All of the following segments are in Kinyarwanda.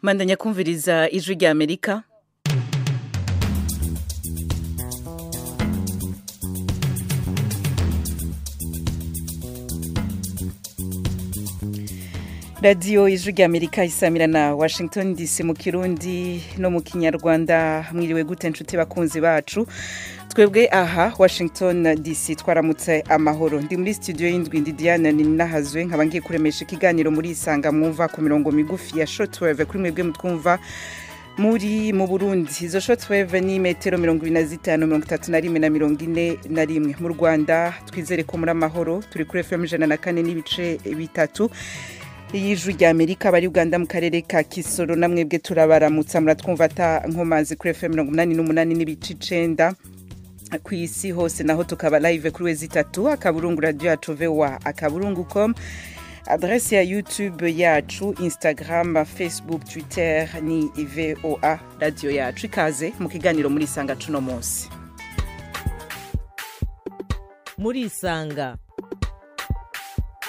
mandanya kumviriza ijwi ry'amerika radiyo ijwi ry'amerika isamira na washington dc mu kirundi no mu kinyarwanda mwiriwe gute nshuti bakunzi bacu twebwe aha washington dc twaramutse amahoro ndi muri studio y'indwi ndi diana ni nahazwe nkaba ngiye kuremesha ikiganiro muri isanga mwumva ku mirongo migufi ya shotweve kuri mwebwe mutwumva muri mu burundi izo shotweve ni metero mirongo ibiri na zitanu mirongo itatu na rimwe na mirongo ine na rimwe mu rwanda twizere ko muri amahoro turi kuri fm ijana na kane n'ibice bitatu y'ijwi ry'amerika bari uganda mu karere ka kisoro na mwebwe turabaramutsa muratwumva ata nkomanzi kuri fm mirongo inani n'umunani n'ibice icenda ku isi hose naho tukaba live kuri wezi itatu akaburungu radiyo yacu vewa akaburungu com adresi ya youtube yacu instagram facebook twitter ni voa radiyo yacu ikaze mu kiganiro muri isanga cuno munsi muri isanga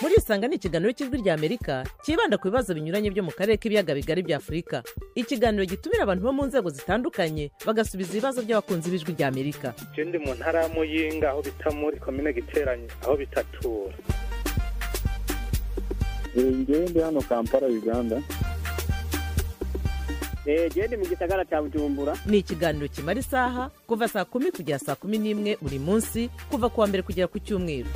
muri isanga ni ikiganiro cy'ijwi ry'amerika cyibanda ku bibazo binyuranye byo mu karere k'ibiyaga bigari bya afurika ikiganiro gitumira abantu bo mu nzego zitandukanye bagasubiza ibibazo by'abakunzi b'ijwi ry'amerika icyo ndi mu ntara y'amuyinga aho bita muri komine giteranye aho bitatura ngewe ndi hano kampala uganda genda mu gisagara cya bujumbura ni ikiganiro kimara isaha kuva saa kumi kugera saa kumi n'imwe buri munsi kuva ku wa mbere kugera ku cyumweru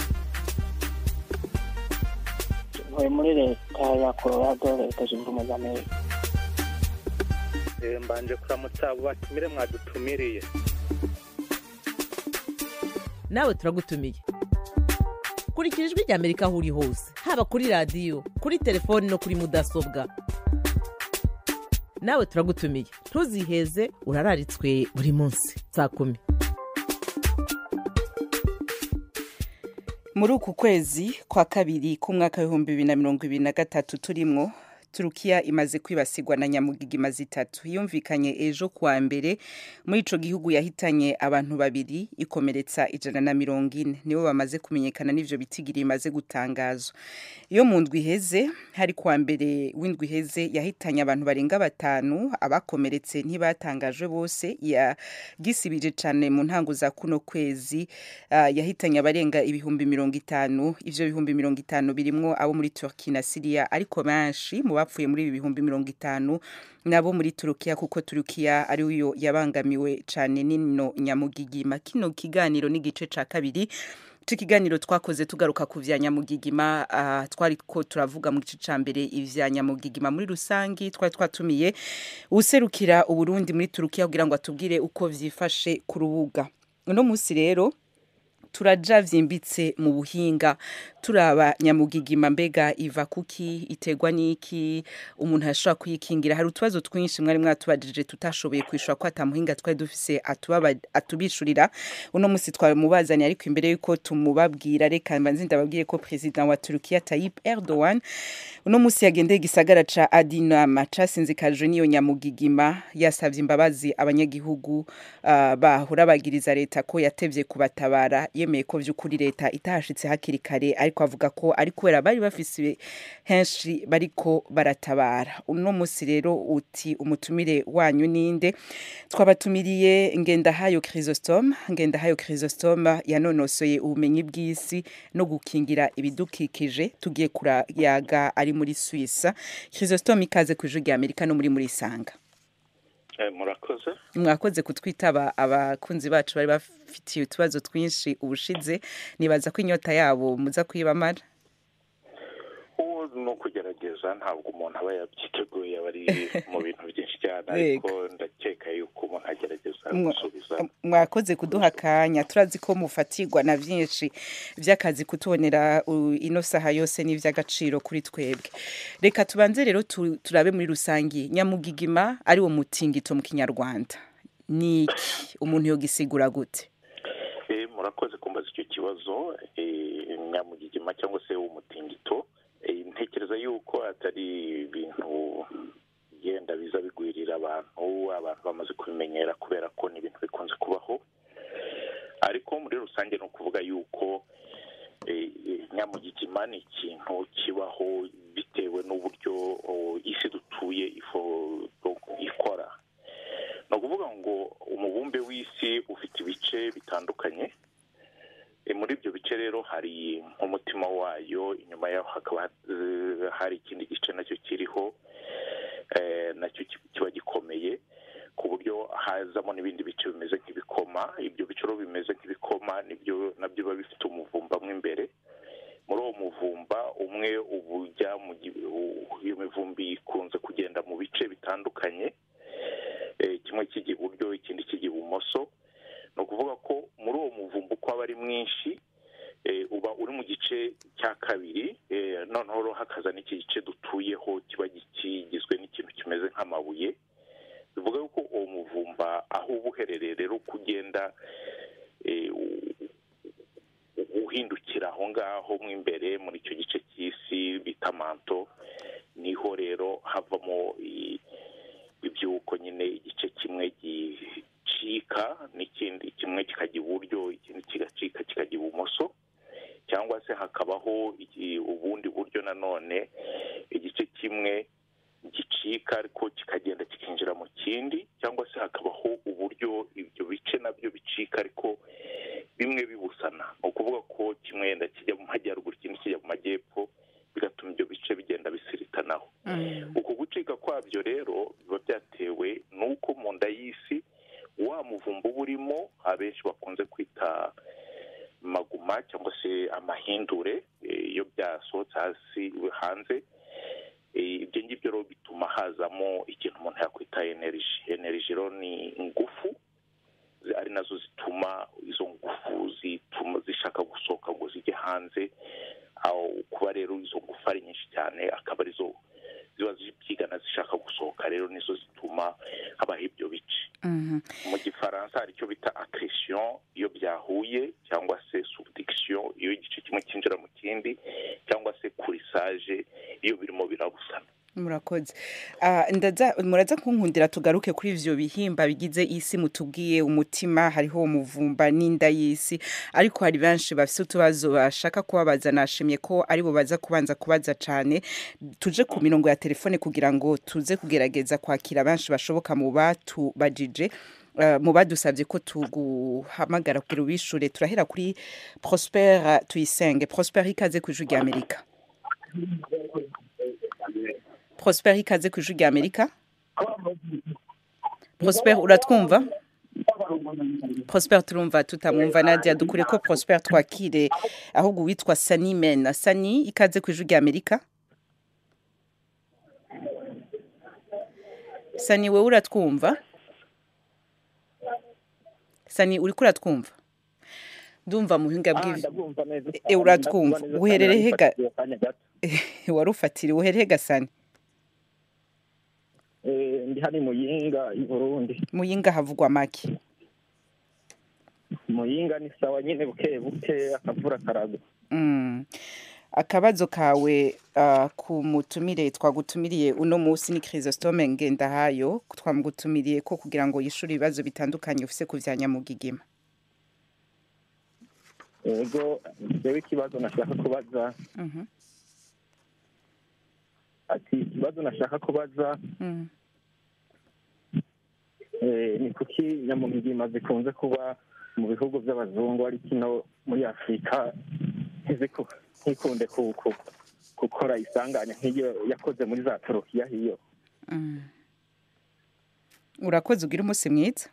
ntuye muri leta ya colorado leta zunze ubumwe z'amerika mbanje kuramutsa abo batumire mwadutumiriye nawe turagutumiye kurikira ijwi ry'amerika aho uri hose haba kuri radiyo kuri telefoni no kuri mudasobwa nawe turagutumiye ntuziheze urararitswe buri munsi saa kumi muri uku kwezi kwa kabiri k'umwaka w'ibihumbi bibiri na mirongo ibiri na gatatu turimwo turukiya imaze kwibasirwa na nyamugigima zitatu yumvikanye ejo kuwa mbere muri ico gihugu yahitanye abantu babiri ikomeretsa ijana na mirongo ine nibo bamaze kumenyekana n'ivyo bitigiri bimaze gutangazwa iyo mu ndwi iheze hari kuwa mbere w'indwi iheze yahitanye abantu barenga batanu abakomeretse ntibatangajwe bose yagisibije cane mu ntango za kuno kwezi uh, yahitanye abarenga ibihumbi mirongo itanu ivyo bihumbi mirongo itanu birimwo abo muri turki na siriya ariko benshi mu bapfuye muri ibi bihumbi mirongo itanu nabo muri turukiya kuko turukiya ari yo yabangamiwe cyane n'ino nyamugigima kino kiganiro n'igice cya kabiri tukiganiro twakoze tugaruka ku vya nyamugigima uh, twari ko turavuga mu gice cambere ivya nyamugigima muri rusangi twari twatumiye userukira uburundi muri turukiya kugira ngo atubwire uko vyifashe ku rubuga uno musi rero turaja vyimbitse mu buhinga turaba nyamugigima mbega iva kuki iterwa n'iki umuntu ashobora kuyikingira hari utubazo twinshi mwari mwatubajije tutashoboye kwishura ko atamuhinga twari dufise atubishurira uno musi twamubazaniye ariko imbere yuko tumubabwira reka mbanze ndababwiye ko perezida wa turukiya tayip erdogan uno musi yagendeye igisagara ca adinama casinzikajwe n'iyo nyamugigima yasavye imbabazi abanyagihugu uh, bahora bagiriza leta ko yatevye kubatabara yemeye ko by'ukuri leta itahashitse hakiri kare ariko avuga ko ari kubera bari bafise henshi bariko baratabara uno musi rero uti umutumire wanyu ninde twabatumiriye ngendahayo chrysostome ngendahayo chrysostome yanonosoye ubumenyi bw'isi no gukingira ibidukikije tugiye kurayaga ari muri suwisa chrysostome ikaze ku ijwi ry'amerika no muri muri isanga murakoze mwakoze kutwitaba abakunzi bacu bari bafitiye utubazo twinshi ubushize nibaza ko inyota yabo muza kwibamara uwo ni ukugerageza ntabwo umuntu aba yabyiteguye aba ari mu bintu byinshi cyane ariko ndakeka yuko umuntu agerageza gusubiza mwakoze kuduha akanya turazi ko mufatirwa na byinshi by'akazi kutubonera ino saha yose n'iby'agaciro kuri twebwe reka tubanze rero turabe muri rusange nyamugigima ari wo mutingito mu kinyarwanda ni iki umuntu yogisigura gute murakoze kumbaza icyo kibazo nyamugigima cyangwa se umutingito ntekereza yuko atari ibintu byenda biza bigwirira abantu abantu bamaze kubimenyera kubera ko ni ibintu bikunze kubaho ariko muri rusange ni ukuvuga yuko nyamugigima ni ikintu kibaho bitewe n'uburyo isi dutuye E, muri ibyo bice rero hari nk'umutima wayo inyuma yaho hakaba eh, hari ikindi gice nacyo kiriho eh, nacyo ki- kiba gikomeye ku buryo hazamo n'ibindi bice bimeze nk'ibikoma ibyo bice rero bimeze nk'ibikoma nibyo nabyo biba bifite umuvumba mo imbere muri uwo muvumba umwe uba ujya mu gi- u- iyo mivumbi ikunze kugenda mu bice bitandukanye Eh, kimwe kijya iburyo ikindi kijya ibumoso ni ukuvuga ko muri uwo muvumba uko aba ari mwinshi eh, uba uri mu gice cya kabiri eh, noneho rero hakaza n'iki gice dutuyeho kiba gi- kigizwe n'ikintu kimeze nk'amabuye bivuga yuko uwo muvumba aho uba uherereye rero uko ugenda eh, u- uhindukira aho ngaho mo imbere muri icyo gice cy'isi bita manto niho rero havamo i- ibyuko nyine igice kimwe gicika n'ikindi kimwe kikajya iburyo ikindi kigacika kikajya ibumoso cyangwa se hakabaho iki- ubundi buryo nanone igice kimwe gicika ariko kikagenda kikinjira mu kindi cyangwa se hakabaho uburyo ibyo bice nabyo bicika ariko bimwe bibusana ni ukuvuga ko kimwe yenda kijya mu majyaruguru ikindi kijya mu majyepfo bigatuma ibyo bice bigenda bisiritanaho uku gucika kwabyo rero biba byatewe n'uko mu nda y'isi wa muvumba uba urimo abenshi bakunze kwita maguma cyangwa se amahindure eh, iyo byasohotse hasi hanze Eh, ibyo ngibyo rero bituma hazamo ikintu umuntu yakwita energy energy rero ni ingufu zi- ari nazo zituma izo ngufu zituma zishaka gusohoka ngo zijye hanze aho kuba rero izo ngufu ari nyinshi cyane akaba arizo ziba zibyigana zishaka gusohoka rero nizo zituma habaho ibyo bice Mhm. mu gifaransa hari icyo bita accretion iyo byahuye cyangwa se subduction iyo igice kimwe cyinjira mu kindi cyangwa se coulissage iyo birimo birabusana murakoze Ah, ndaza muraza kunkundira tugaruke kuri ivyo bihimba bigize isi mutubwiye umutima hariho umuvumba n'inda y'isi ariko hari benshi bafise utubazo bashaka kubabaza nashimye ko aribo baza kubanza kubaza cane tuje ku mirongo ya telefone kugira ngo tuze kugerageza kwakira benshi bashoboka mu batubajije Uh, mu badusabye ko tuguhamagara kugira ubishure turahera kuri prosper tuyisenge prosper ikaze ku ijwi rya amerika prosper ikaze ku ijwi rya amerika prosper uratwumva prosper turumva tutamwumva nadia dukure ko prosper twakire ahubwo uwitwa sani mena sani ikaze ku ijwi rya amerika sani wowe uratwumva sani uriko uratwumva ndumva mu buhinga bw'ivyo ndabwumva neza E, uratwumva. Ndabwumva neza. Uherereye he ga- Ndabifatiye akanya gato. warufatire uhereye gasani Eh, ndi hano i muyinga i burundi muyinga havugwa make muyinga ni sawa nyine buke buke akavura karagwa Mm. akabazo kawe ah, ku mutumire twagutumiriye uno munsi ni chrisostome ngendahayo twamugutumiriye ko kugira ngo yishure ibibazo bitandukanye ufise ku vya nyamugigima yego jewe ikibazo nashaka kubaza Mhm, ati ikibazo nashaka kubaza mhm. eh, ni kuki nyamugigima zikunze kuba mu bihugu by'abazungu ari kino muri afurika ntiziku- ntikunde ku- ku- gukora isanganya nk'iyo yakoze muri za turukiya hiyo Mm. urakoze ugira umunsi mwiza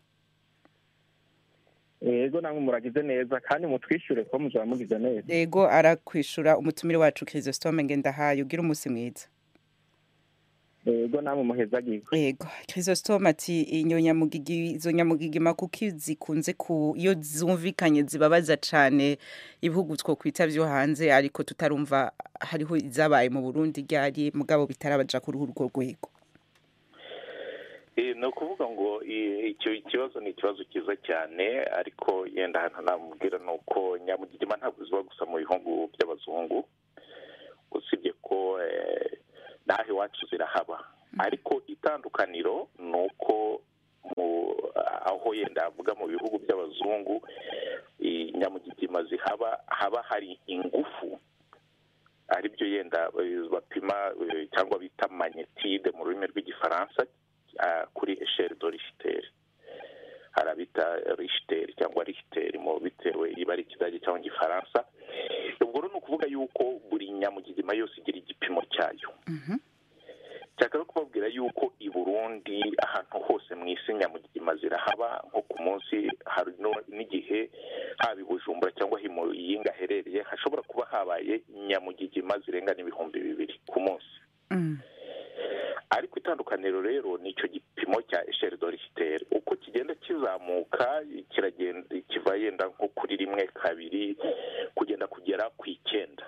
yego namwe muragize neza kandi mutwishyure ko muzaba mugize neza yego arakwishura umutumire wacu chrisostome ngendahayo ugira umunsi mwiza yego namwe muhezagiwe yego chrisostome ati inyo nyamugigi izo nyamugigima kuko zikunze ku iyo zumvikanye zibabaza cyane ibihugu twokwita byo hanze ariko tutarumva hariho izabaye mu burundi ryari mugabo bitarabaja kuri urwo rwego Eh, ni ukuvuga ngo eh, icyo kibazo ni ikibazo cyiza cyane ariko yenda ahantu namubwira ni uko nyamugigima ntabwo ziba gusa mu bihugu by'abazungu usibye ko eh, n'aho iwacu zirahaba ariko itandukaniro ni uko mu- aho yenda avuga mu bihugu by'abazungu eh, nyamugigima zihaba haba hari ingufu aribyo yenda eh, bapima eh, cyangwa bita magnetide mu rurimi rw'igifaransa ah, kuri esheri do risiteri harabita risiteri cyangwa risiteri mu bitewe iba ari ikidage cyangwa igifaransa nyamugigima yose igira igipimo cyayo Mhm. nshaka no kubabwira yuko i burundi ahantu hose mu isi nyamugigima zirahaba nko ku munsi hari no- n'igihe haba i bujumbura cyangwa aho imuyinga aherereye hashobora kuba habaye nyamugigima zirenga n'ibihumbi bibiri ku munsi Mm. ariko itandukaniro rero ni icyo gipimo cya esheri dorikiteri uko kigenda kizamuka kiragenda kiva yenda nko kuri rimwe kabiri kugenda kugera ku icyenda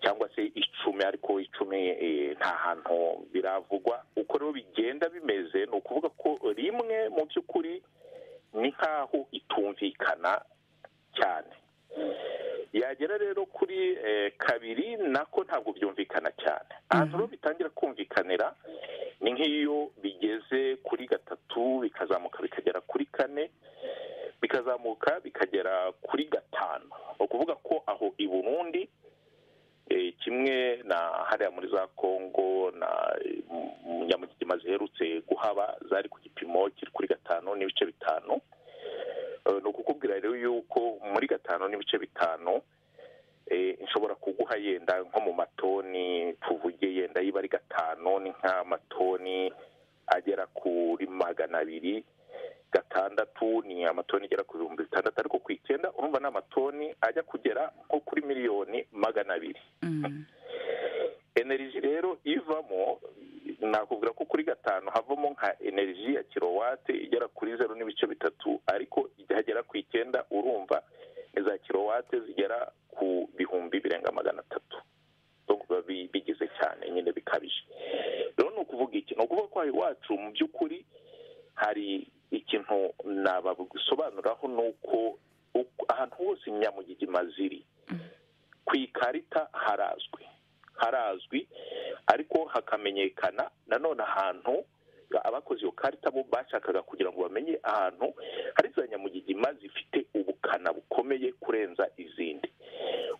cyangwa se icumi ariko icumi eh, nta hantu biravugwa uko rero bigenda bimeze ni ukuvuga ko rimwe mu by'ukuri ni nk'aho itumvikana cyane yagera rero kuri eh, kabiri nako ntabwo byumvikana cyane ahantu rero bitangira kumvikanira ni nk'iyo bigeze kuri gatatu bikazamuka bikagera kuri kane bikazamuka bikagera kuri gatanu ni ukuvuga ko aho i burundi eh, kimwe na hariya muri za kongo na eh, mu- nyamugigima ziherutse guhaba zari ku gipimo kiri kuri gatanu n'ibice bitanu Eh, ni ukukubwira rero yuko muri gatanu n'ibice bitanu eh, nshobora kuguha yenda nko mu matoni tuvuge yenda yiba ari gatanu ni nk'amatoni agera kuri magana abiri gatandatu ni amatoni agera ku bihumbi bitandatu ariko ku icyenda urumva ni amatoni ajya kugera nko kuri miliyoni magana abiri Mm. eneriji rero ivamo nakubwira ko kuri gatanu havamo nka eneriji ya kirowate igera kuri zeru n'ibice bitatu ariko ihagera ku icyenda urumva ni za kirowate zigera ku bihumbi birenga magana atatu Donc biba bi- bigize cyane nyine bikabije rero ni ukuvuga iki ni ukuvuga ko aha iwacu mu by'ukuri hari ikintu nabasobanuraho ni uko uko- ahantu hose nyamugigima ziri ku ikarita harazwi harazwi ariko hakamenyekana nanone ahantu abakoze iyo karita bo bashakaga kugira ngo bamenye ahantu hari za nyamugigima zifite ubukana bukomeye kurenza izindi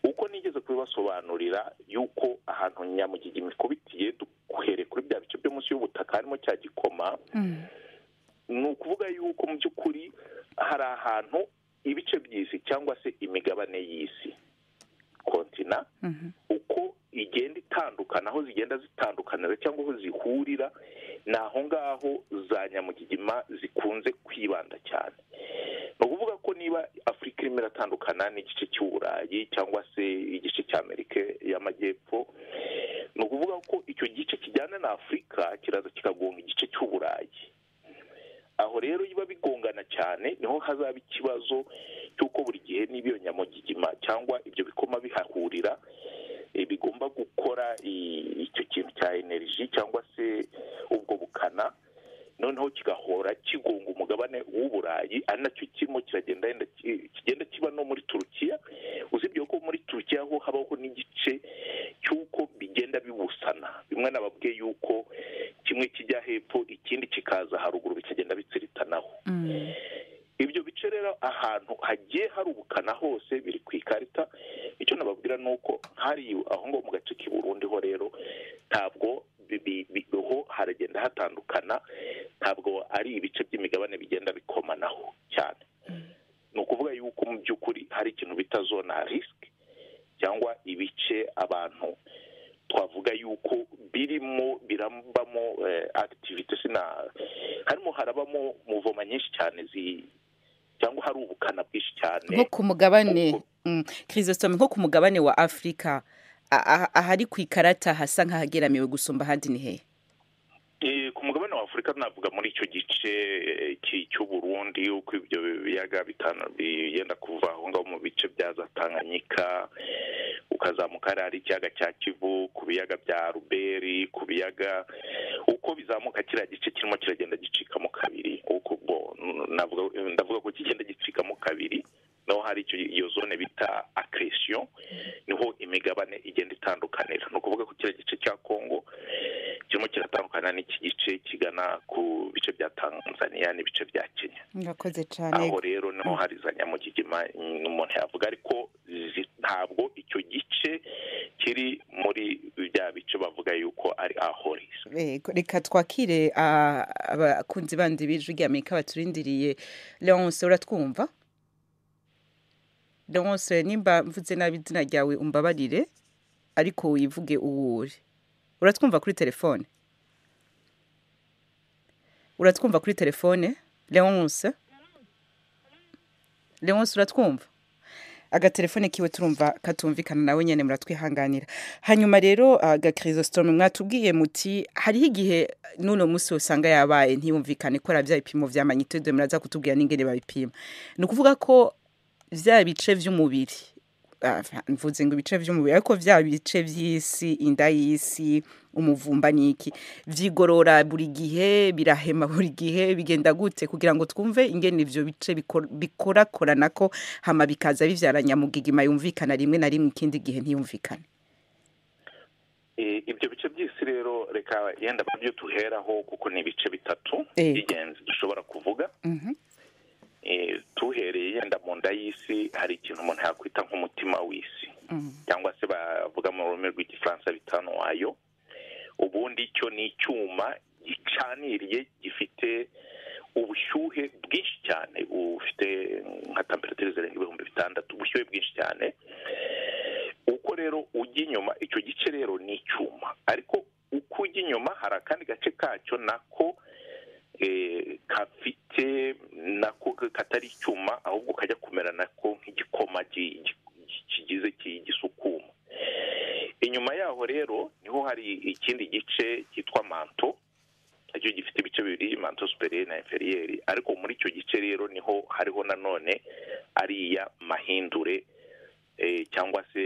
uko nigeze kubibasobanurira yuko ahantu nyamugigima ikubitiye duhereye kuri bya bice byo munsi y'ubutaka harimo cya gikoma Mm. ni ukuvuga yuko mu by'ukuri hari ahantu ibice by'isi cyangwa se imigabane y'isi kontina Mhm. uko igenda itandukana aho zigenda zitandukanira cyangwa aho zihurira ni aho ngaho za nyamugigima zikunze kwibanda cyane ni ukuvuga ko niba afurika irimo iratandukana n'igice cy'uburayi cyangwa se igice cya amerika y'amajyepfo ni ukuvuga ko icyo gice kijyana na afurika kiraza kikagonga igice cy'uburayi aho rero biba bigongana cyane niho hazaba ikibazo cy'uko buri gihe niba iyo nyamugigima cyangwa ibyo bikoma bihahurira eh, bigomba gukora i- icyo kintu cya eneriji cyangwa se ubwo bukana noneho kigahora kigonga umugabane w'uburayi ari nacyo kirimo kiragenda yenda ki- kigenda kiba no muri turukiya usibye ko muri turukiya ho habaho n'igice cy'uko bigenda bibusana bimwe nababwiye yuko kimwe kijya hepfo ikindi kikaza haruguru bikagenda bitsiritanaho Mm. ibyo bice rero ahantu hagiye hari ubukana hose biri ku ikarita icyo nababwira ni uko hari aho ngaho mu gace k'i Burundi ho rero ntabwo bi- bi- bi- ho haragenda hatandukana ntabwo ari ibice by'imigabane bigenda bikomanaho cyane ni ukuvuga yuko mu by'ukuri hari ikintu bita zona risike cyangwa ibice abantu twavuga yuko birimo birambamo eh, activity sina harimo harabamo muvoma nyinshi cyane zi cyangwa hari ubukana bwinshi cyane nko ku mugabane Mm. chrisostome nko ku mugabane wa afurika a- a- ahari ku ikarata hasa nk'ahageramiwe gusumba ahandi ni hehe Eh, ku mugabane wa afurika navuga muri icyo gice eh, ki- cy'uburundi uko ibyo biyaga bitanu biyenda kuva aho ngaho mu bice bya za tanganyika ukazamuka hariya hari ikiyaga cya kivu ku biyaga bya ruberi ku biyaga uko bizamuka kiriya gice kirimo kiragenda gicikamo kabiri uko bo navuga ndavuga ko kigenda gicikamo kabiri naho hari icyo iyo zone bita akiresiyo niho imigabane igenda itandukanira ni ukuvuga ko kiriya gice cya kongo kirimo kiratandukana n'iki gice kigana ku bice bya tanzania n'ibice bya kenya murakoze aho cyane rero niho hari za nyamugigima mm, umuntu yavuga ariko zi- ntabwo icyo gice kiri muri bya bice bavuga yuko ari ahorisi Yego, reka twakire ah, abakunzi bandi b'ijwi ry'amerika baturindiriye leonce uratwumva leonce nimba mvuze nabi izina ryawe umbabarire ariko wivuge uwo uri uratwumva kuri telefone uratwumva kuri telefone leonce leonce uratwumva agatelefone kiwe turumva katumvikana nawe nyine muratwihanganira hanyuma rero agakirisitome mwatubwiye muti hariho igihe n'uno munsi usanga yabaye ntiyumvikane ikora bya bipimo bya manyitode muraza kutubwira n'ingene babipima ni ukuvuga ko bya bice by'umubiri ah, mvuze ngo ibice by'umubiri ariko bya bice by'isi inda y'isi umuvumba n'iki vyigorora buri gihe birahema buri gihe bigenda gute kugira ngo twumve ingene ivyo bice bikor- bikorakorana ko hama bikaza bivyara nyamugigima yumvikana rimwe na rimwe ikindi gihe ntiyumvikane Eh, ibyo bice by'isi rero reka yenda babyo tuheraho kuko ni ibice bitatu Yego. by'ingenzi dushobora kuvuga Mhm. Eh, tuhereye yenda mu nda y'isi hari ikintu umuntu yakwita nk'umutima w'isi Mhm. cyangwa se bavuga mu rurimi rw'igifaransa bitanu wayo ubundi cyo ni icyuma gicaniriye gifite ubushyuhe bwinshi cyane bufite nka temperatire zirenga ibihumbi bitandatu ubushyuhe bwinshi cyane uko rero ujya inyuma icyo gice rero ni icyuma ariko uko ujya inyuma hari akandi gace kacyo nako eh, gafite nako katari icyuma ahubwo kajya kumera nako nk'igikoma gi- gi- kigize ki- gisukuma inyuma yaho rero niho hari ikindi gice cyitwa manto nacyo gifite ibice bibiri manto superiere na inferiyeri ariko muri icyo gice rero niho hariho nanone ariya mahindure eh, cyangwa se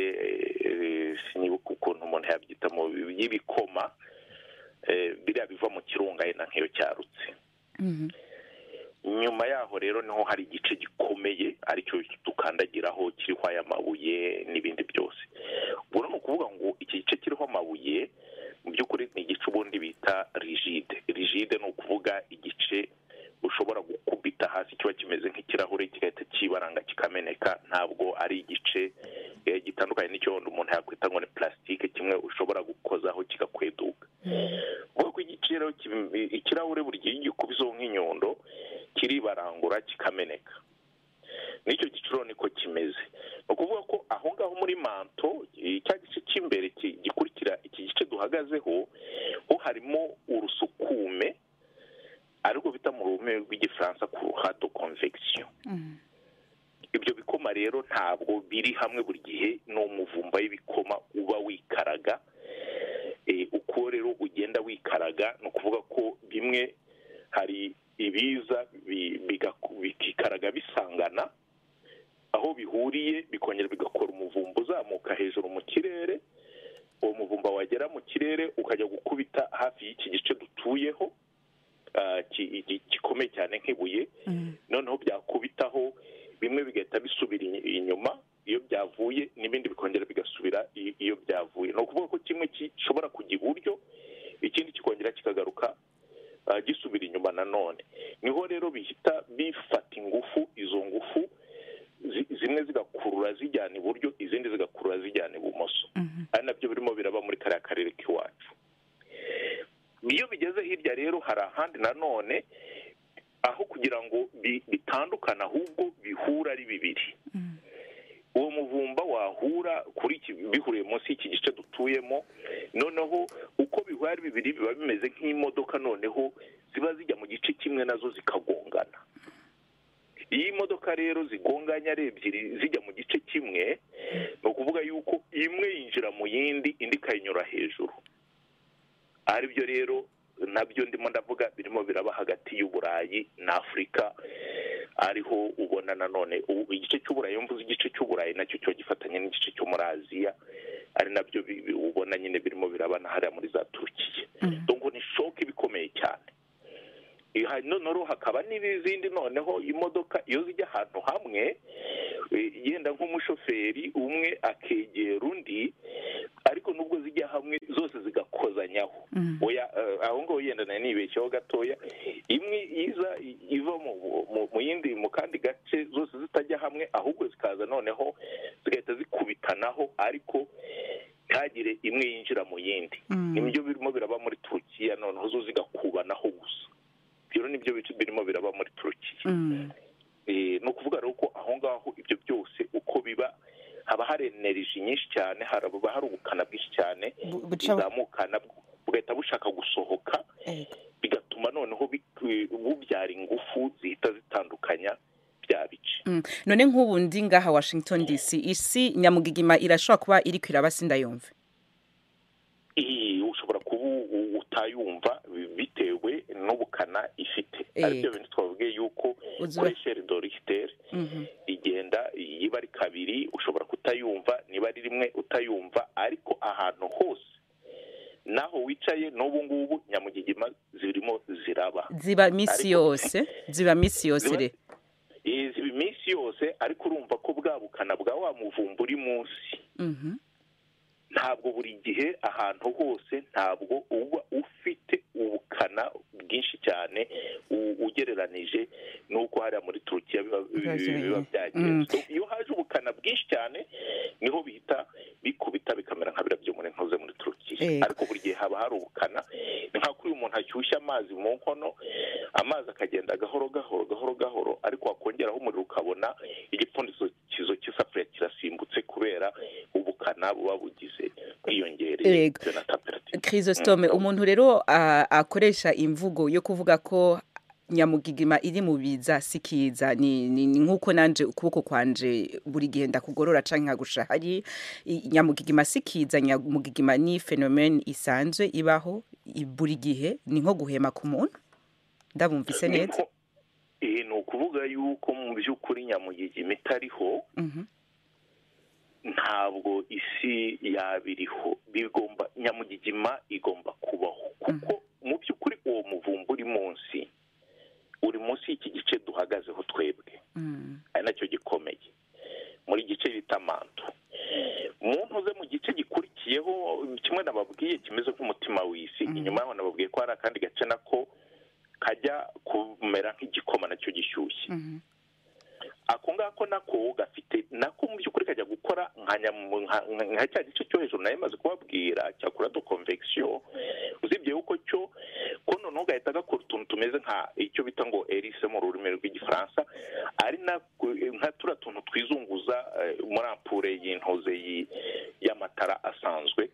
eh, sinibuka ukuntu umuntu yabyita mu y'ibikoma eh, biriya biva mu kirunga yenda nk'iyo cyarutse Mhm. nyuma yaho rero niho hari igice gikomeye aricyo dukandagiraho kiriho aya mabuye n'ibindi byose ubwo ni ukuvuga ngo iki gice kiriho amabuye mu by'ukuri ni igice ubundi bita rigide rigide ni ukuvuga igice ushobora gukubita hasi kiba kimeze nk'ikirahure kigahita kibaranga kikameneka ntabwo ari igice eh, gitandukanye n'icyo wenda umuntu yakwita ngo ni plastique kimwe ushobora gukozaho kigakweduka ubwo igiciro ikirahure buri gihe iyo ugikubizeho nk'inyundo kiribarangura kikameneka n'icyo giciro niko kimeze ni ukuvuga ko aho ngaho muri manto eh, cya gice cy'imbere ki- gikurikira iki gice duhagazeho ho harimo urusukume ariko bita mu rurimi rw'igifaransa kuruhato convection Mhm. ibyo bikoma rero ntabwo biri hamwe buri gihe n'umuvumba w'ibikoma uba wikaraga Eh, uko rero ugenda wikaraga ni ukuvuga ko bimwe hari ibiza bi- biga- bikikaraga bisangana aho bihuriye bikongera bigakora umuvumba uzamuka hejuru mu kirere uwo muvumba wagera mu kirere ukajya gukubita hafi y'iki gice dutuyeho ah, ki- iki- gikomeye cyane nk'ibuye noneho byakubitaho bimwe bigahita bisubira inyi- inyuma iyo byavuye n'ibindi bikongera bigasubira i- iyo byavuye ni ukuvuga ko kimwe gishobora kujya iburyo ikindi kikongera kikagaruka ah, gisubira inyuma nanone niho rero bihita bifata ingufu izo ngufu zi- zimwe zigakurura zijyana iburyo izindi zigakurura zijyana ibumoso ari nabyo birimo biraba muri kariya karere k'iwacu iyo bigeze hirya rero hari ahandi nanone aho kugira ngo bi- bitandukane ahubwo bihura ari bibiri uwo muvumba wahura kuri iki bihuriye munsi y'iki gice dutuyemo noneho uko bihura ari bibiri biba bimeze nk'imodoka noneho ziba zijya mu gice kimwe nazo zikagongana iyo imodoka rero zigonganye ari ebyiri zijya mu gice kimwe ni ukuvuga yuko imwe yinjira mu yindi indi ikayinyura hejuru aribyo rero nabyo ndimo ndavuga birimo biraba hagati y'uburayi na afurika ariho ubona nanone ubu igice cy'uburayi iyo mvuze igice cy'uburayi nacyo kiba gifatanye n'igice cyo muri aziya ari nabyo bi- bi- ubona nyine birimo biraba na hariya muri za turukiya dongo ni shoke ibikomeye cyane Eh, ha- noneho hakaba n'izindi noneho imodoka iyo zijya ahantu hamwe eh, yenda nk'umushoferi umwe akegera undi ariko nubwo zijya hamwe zose zigakozanyaho oya eh, aho ngaho yenda nari nibeshyeho gatoya imwe iza i- iva mu- mu- mu- mu yindi mu kandi gace zose zitajya hamwe ahubwo zikaza noneho zigahita zikubitanaho ariko ntihagire imwe yinjira mu yindi nibyo birimo biraba muri turukiya noneho zo zigakubanaho gusa ibyo rero nibyo bice birimo biraba muri turukiya Mhm. Eh, ni ukuvuga rero ko aho ngaho ibyo byose uko biba haba hari eneriji nyinshi cyane haraba hari ubukana bwinshi cyane Bu- buca- buzamukana bugahita bushaka gusohoka Ego. bigatuma noneho bi- bubyara ingufu zihita zitandukanya bya bice Mm. none nk'ubu ndi ngaha washington dc isi nyamugigima irashobora kuba iri kwiraba sindayumve iyi ushobora kuba u- u- utayumva bitewe n'ubukana ifite Eh. aribyo bintu twavuge yuko Uzi- kuri sheri do rigiteri Mhm. igenda iba ari kabiri ushobora kutayumva niba ari rimwe utayumva ariko ahantu hose naho wicaye n'ubu ngubu nyamugigima zirimo ziraba ziba misi Ariko- yose ziba misi yose Ziba- re izi minsi yose ariko urumva ko bwa bukana bwa wa muvumba uri munsi Mhm. ntabwo buri gihe ahantu hose ntabwo uba ufite ubukana bwinshi cyane u- ugereranije n'uko hariya muri turukiya biba Biba bi- biba kimeze. Mm. byagenze So, iyo haje ubukana bwinshi cyane niho bihita bikubita bikamera nka biriya by'umuntu ntuze muri turukiya Yego. ariko buri gihe haba hari ubukana ni nka kuri uyu muntu ashyushya amazi mu nkono amazi akagenda gahoro gahoro gahoro gahoro ariko wakongeraho umuriro ukabona igipfundikizo cy'isafuriya kirasimbutse kubera ubukana buba bugize bwiyongereye Yego. bitewe na temperature chrisostome umuntu rero a- akoresha imvugo yo kuvuga ko nyamugigima iri mu biza sikiza ni ni- ni nk'uko nanje ukuboko kwanje buri gihe ndakugorora canke nkagusha hari i- nyamugigima sikiza nyamugigima ni fenomene isanzwe ibaho i- buri gihe ni nko guhema ku muntu ndabumvise neza Niko- eh, ni ukuvuga yuko mu by'ukuri nyamugigima itariho Mhm. ntabwo isi yabiriho bigomba nyamugigima igomba kubaho kuko mu by'ukuri uwo muvumba uri munsi uri munsi y'iki gice duhagazeho twebwe Mm. ari nacyo gikomeye muri gice bita manto muntu uze mu gice gikurikiyeho kimwe nababwiye kimeze nk'umutima w'isi Mhm. inyuma yaho nababwiye ko hari akandi gace nako kajya kumera nk'igikoma nacyo gishyushye Mhm. ako ngako nako gafite nako mu by'ukuri kajya gukora nka nyamu- nka- nka- nka cya gice cyo hejuru nayo maze kubabwira cya kurado convection usibye yuko cyo ko noneho gahita gakora utuntu tumeze nka icyo bita ngo erise mu rurimi rw'igifaransa ari na nka turiya tuntu twizunguza eh, muri ampure y'intoze y'i- y'amatara asanzwe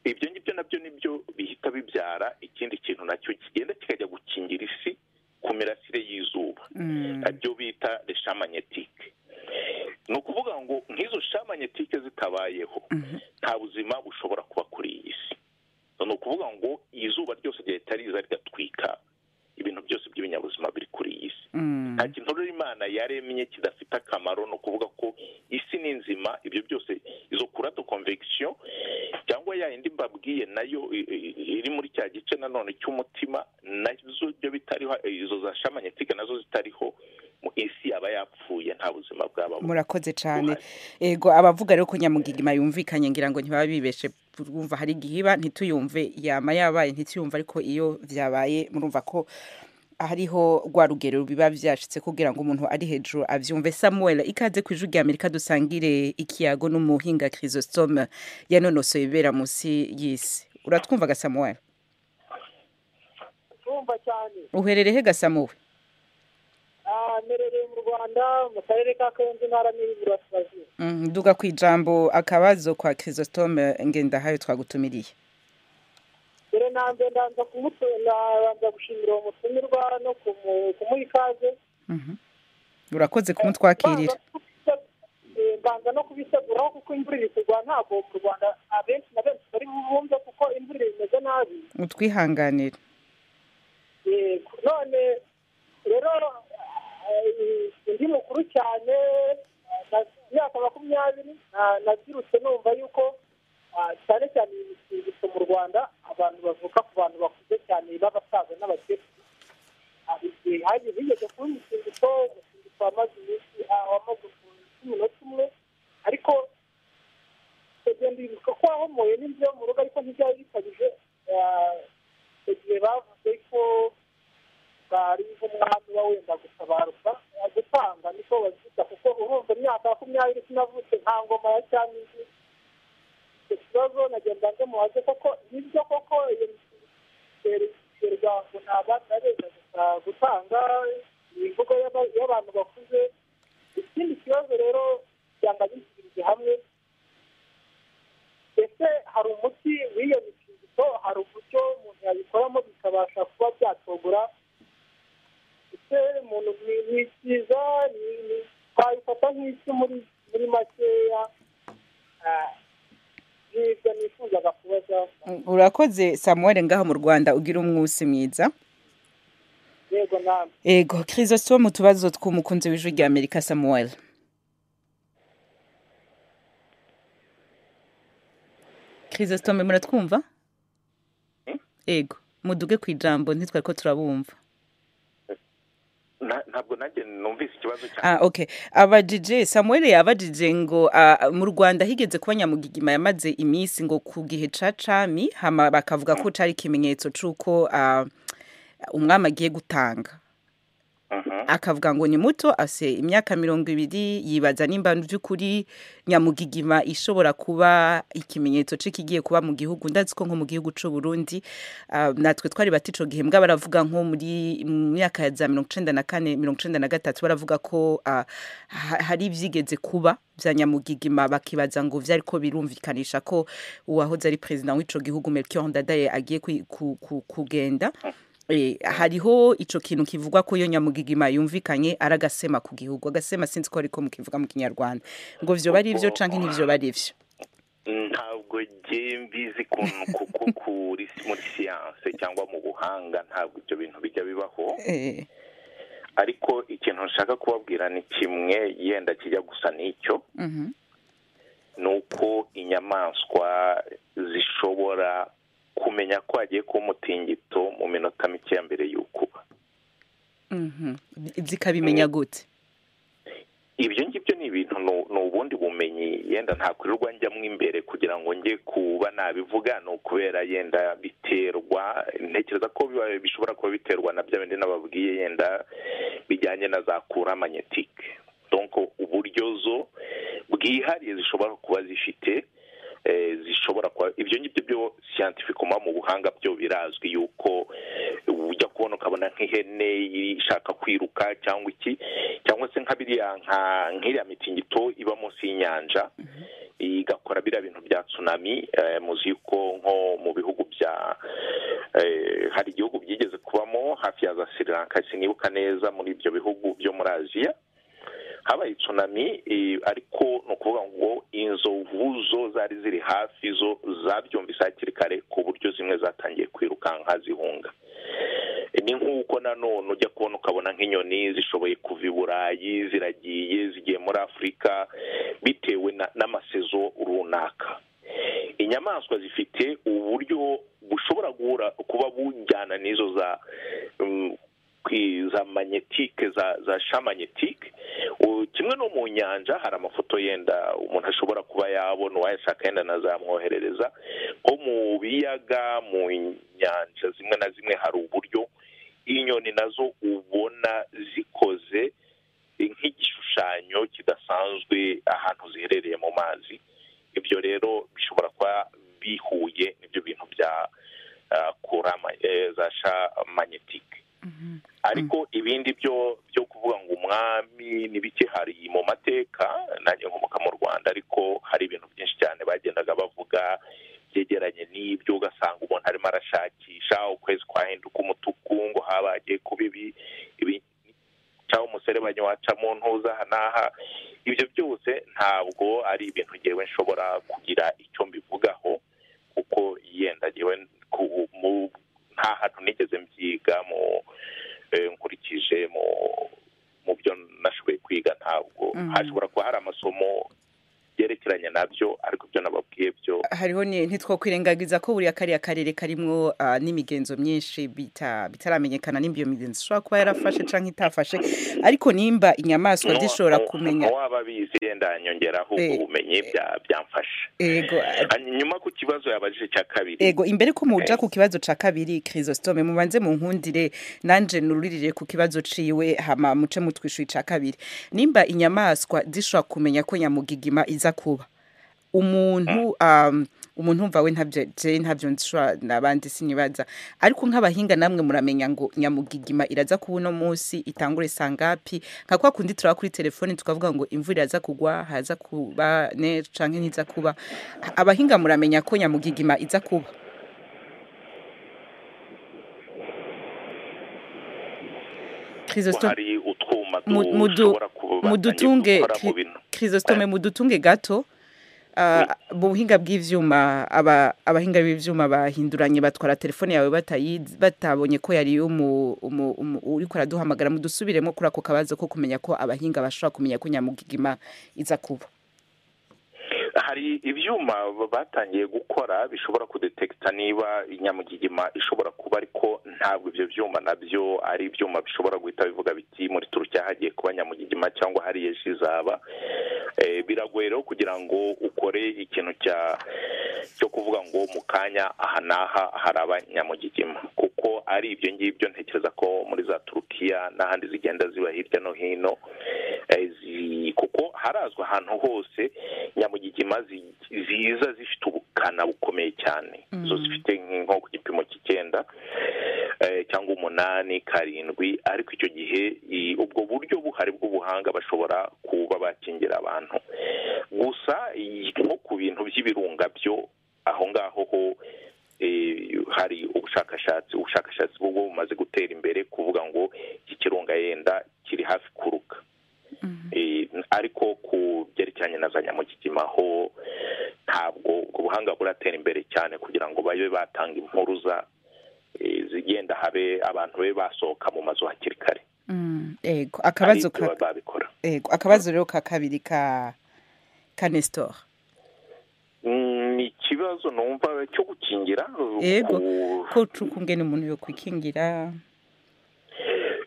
ibyo ngibyo nabyo nibyo bihita bibyara ikindi kintu nacyo kigenda kikajya gukingira isi ku mirasire y'izuba Mm. ibyo bita reshamanyetike ni ukuvuga ngo nk'izo shamanyetike zitabayeho Mhm. nta buzima bushobora kuba kuri iyi si ni ukuvuga ngo izuba ryose ryahita riza rigatwika ibintu byose by'ibinyabuzima biri kuri iyi si Mm. nta kintu rero imana yaremye kidafite akamaro ni ukuvuga ko isi ni nzima ibyo byose izo kurato convection cyangwa ya yindi mbabwiye nayo i- i- iri muri cya gice nanone cy'umutima nazo byo bitariho eh, izo za shamanyetike nazo zitariho mu isi yaba yapfuye nta buzima bwaba bubaho. murakoze cyane ego abavuga rero ko nyamugigima yumvikanye ngira ngo ntibaba bibeshe urumva hari igihe iba ntituyumve yama yabaye ntituyumve ariko iyo byabaye murumva ko hariho rwa rugero biba byashitse kugira ngo umuntu ari hejuru abyumve samuel ikaze ku ijwi rya amerika dusangire ikiyago n'umuhinga chrysostome yanonosoye ibibera munsi y'isi uratwumvaga samuel kumva cyane uherereye he gasamuwe Ah, mperereye mu rwanda mu karere ka karenze intara n'iburasirazuba Mm, duga ku ijambo akabazo kwa chrysostome ngendahayo twagutumiriye dore nanjye ndanza kumutu- nabanza gushimira uwo mutumirwa no kumu- kumuha ikaze Mhm. urakoze kumutwakirira Eh, mbanza no kubiteguraho kuko imvura iri kugwa ntabwo mu rwanda abenshi na benshi bari bumve kuko imvura imeze nabi utwihanganire yego none rero eh, undi mukuru cyane eh, na- imyaka makumyabiri na- nabyirutse numva yuko ah, cyane cyane iyi mitingito mu rwanda abantu bavuka ku bantu bakuze cyane b'abasaza n'abakecuru hari igihe hagize higeze kuba umutingito umutingito wamaze iminsi ah, wamaze umunota umwe ariko kugenda bibuka ko wahomoye n'ibyo mu rugo ariko ntibyari bikabije ah, icyo gihe bavuze ko bari nk'umwami uba wenda gutabaruka gutanga niko babyita kuko urumva imyaka makumyabiri sinavutse nta ngoma ya cyaminsi icyo kibazo nagenda ndamubaze koko nibyo koko iyo miterwa ngo nta bana beza gusa gutanga imvugo y'aba- y'abantu bakuze ikindi kibazo rero byanga gisubirije hamwe hari umuti w'iyo mitingito hari uburyo umuntu yabikoramo bikabasha kuba byatobora ndetse umuntu ni- ni byiza ni- ni- twabifata nk'iki muri muri makeya Ah, ni ibyo nifuzaga kubaza urakoze samuwari ngaha mu rwanda ugira umwusi mwiza yego namwe ego kirisito mu tubazo tw'umukunzi w'ijwi rya amerika samuwari kirisito muratwumva ego muduge ku ijambo ntitwari ko turabumva Na- ntabwo nanjye numvise ikibazo cya Ah, okay. abadije samuel yabajije ngo ah, mu rwanda higeze kuba nyamugigima yamaze iminsi ngo ku gihe ca cami hama bakavuga ko cari ikimenyetso c'uko ah, umwami agiye gutanga Mhm. akavuga ngo ni muto afise imyaka mirongo ibiri yibaza nimba vy'ukuri nyamugigima ishobora kuba ikimenyetso c'ikigiye kuba mu gihugu ndazi ko nko mu gihugu c'u Burundi ah, natwe twari bati ico gihe mbwa baravuga nko muri mu myaka ya za mirongo icenda na kane mirongo icenda na gatatu baravuga ko ah, ha- hari ivyigeze kuba vya nyamugigima bakibaza ngo vyari ko birumvikanisha ko uwahoze ari perezida w'ico gihugu Melchior Ndadaye agiye kwi- ku- ku- kugenda Eh, hariho ico kintu kivugwa ko iyo nyamugigima yumvikanye ari agasema ku gihugu agasema sinzi ko ariko mukivuga mu kinyarwanda ngo vyoba ari ivyo canke ntibyoba ari ivyo ntabwo nge mbizi ku- ku- ku- kuri muri siyanse cyangwa mu buhanga ntabwo ibyo bintu bijya bibaho Eh, ariko ikintu nshaka kubabwira ni kimwe yenda kijya gusa n'icyo mhm, ni uko inyamaswa zishobora kumenya ko hagiye kuba umutingito mu minota mike ya mbere y'ukuba mhm. zikabimenya gute ibyo ngibyo ni ibintu ni- ni ubundi bumenyi yenda ntakwirirwa njyamo imbere kugira ngo njye kuba nabivuga ni ukubera yenda biterwa ntekereza ko biba- bishobora kuba biterwa na bya bindi nababwiye yenda bijyanye na za kura manyetike donc uburyo zo bwihariye zishobora kuba zifite eh, zishobora kuba ibyo ngibyo byo siyantifikoma mu buhanga byo birazwi yuko ujya kubona ukabona nk'ihene ishaka kwiruka cyangwa iki cyangwa se nka biriya nka nk'iriya mitingito iba munsi y'inyanja igakora biriya bintu bya tsunami eh, muzi yuko nko mu bihugu bya eh, hari igihugu byigeze kubamo hafi ya za sri lanka sinibuka neza muri ibyo bihugu byo muri aziya habaye tsunami eh, ariko ni ukuvuga ngo inzovu zo zari ziri hafi zo zabyumvise hakiri kare ku buryo zimwe zatangiye kwirukanka zihunga ni nk'uko nanone ujya kubona ukabona nk'inyoni zishoboye kuva i burayi ziragiye zigiye muri afurika bitewe na- n'amasezo runaka inyamaswa zifite uburyo bushobora guhura kuba bujyana n'izo za mm, kwi- za manyetike za za shamanyetike U- kimwe no mu nyanja hari amafoto yenda umuntu ashobora kuba yabona uwayashaka yenda nazamwoherereza nko mu biyaga mu nyanja zimwe na zimwe hari uburyo inyoni nazo ubona zikoze nk'igishushanyo kidasanzwe ahantu ziherereye mu mazi ibyo rero bishobora kuba bihuye n'ibyo bintu bya ah, kura ma- eh, za shamanyetike ariko ibindi byo byo kuvuga ngo umwami n'ibiki hari mu mateka nanjye nkomoka mu rwanda ariko hari ibintu byinshi cyane bagendaga bavuga byegeranye n'ibyo ugasanga umuntu arimo arashakisha ukwezi kwahinduka umutuku ngo haba hagiye kuba ibi ibi cyangwa umuserebanyi wacamo ntuza aha n'aha ibyo byose ntabwo ari ibintu ngewe nshobora kugira icyo mbivugaho kuko yenda ngewe ku- mu- nta hantu nigeze mbyiga mu eh, nkurikije mu mu byo nashoboye kwiga ntabwo Mhm. hashobora kuba hari amasomo yerekeranye nabyo ariko ibyo nababwiye byo hariho ni- ntitwokwirengagiza ko buriya kariya karere karimwo ah, n'imigenzo myinshi bita- bitaramenyekana nimba iyo migenzo ishobora kuba yarafashe canke itafashe ariko nimba inyamaswa Nuwa- zishobora nuwa- kumenya nuwaba abizi yenda nyongeraho ubwo Eh, bumenyi bya- byamfasha ego ah, nyuma ku kibazo yabajije cya kabiri ego imbere ko muja Eh. ku kibazo ca kabiri kirisitome mubanze munkundire nanje nuririre ku kibazo ciwe hama muce mutwishuye ca kabiri nimba inyamaswa zishobora kumenya ko nyamugigima iza kuba umuntu um, umuntu umva we ntabyo je ntabyo nshobora nabandi sinibaza ariko nk'abahinga namwe muramenya ngo nyamugigima iraza kuba uno munsi itangure sangapi nka kwa kundi turaba kuri telefone tukavuga ngo imvura iraza kugwa haza kuba ne canke ntiza kuba abahinga muramenya ko nyamugigima iza kuba Chrisostome hari utwuma Mu- mudu- dushobora kuba mudutunge mu Chri- bintu Chrisostome mudutunge gato Uh, mu buhinga bw'ivyuma aba abahinga b'ivyuma bahinduranye batwara telefone yawe batayizi batabonye ko yari umu, umu, umu uriko araduhamagara mudusubiremo kuri ako kabazo ko kumenya ko abahinga bashobora kumenya ko nyamugigima iza kuba hari ibyuma batangiye gukora bishobora kudetekita niba inyamugigima ishobora kuba ariko ntabwo ibyo byuma nabyo ari ibyuma bishobora guhita bivuga biti muri turukiya hagiye kuba nyamugigima cyangwa hariya ejo izaba Eh, biragoye rero kugira ngo ukore ikintu cya cyo kuvuga ngo mu kanya aha n'aha haraba nyamugigima kuko ari ibyo ngibyo ntekereza ko muri za turukiya n'ahandi zigenda ziba hirya no hino eh, zi- kuko harazwa ahantu hose nyamugigima zi- ziza zifite ubukana bukomeye cyane Mm. zo zifite nk- nko ku gipimo cy'icyenda eh, cyangwa umunani karindwi ariko icyo gihe i- ubwo buryo buhari bw'ubuhanga bashobora kuba bakingira abantu gusa i- nko ku bintu by'ibirunga byo aho ngaho ho eh, hari ubushakashatsi ubushakashatsi bwo bumaze gutera imbere kuvuga ngo iki kirunga yenda kiri hafi kuruka Eh, ariko ku byerekeranye na za nyamugigima ho ntabwo ubwo buhanga buratera imbere cyane kugira ngo babe batanga impuruza eh, zigenda habe abantu be basohoka mu mazu hakiri kare Mm, ego akabazo Hari ibyo ka baba babikora ego akabazo rero ka kabiri ka ka Nestor Mm, ni ikibazo numva cyo gukingira Yego. ku- ko cukungene umuntu yo kwikingira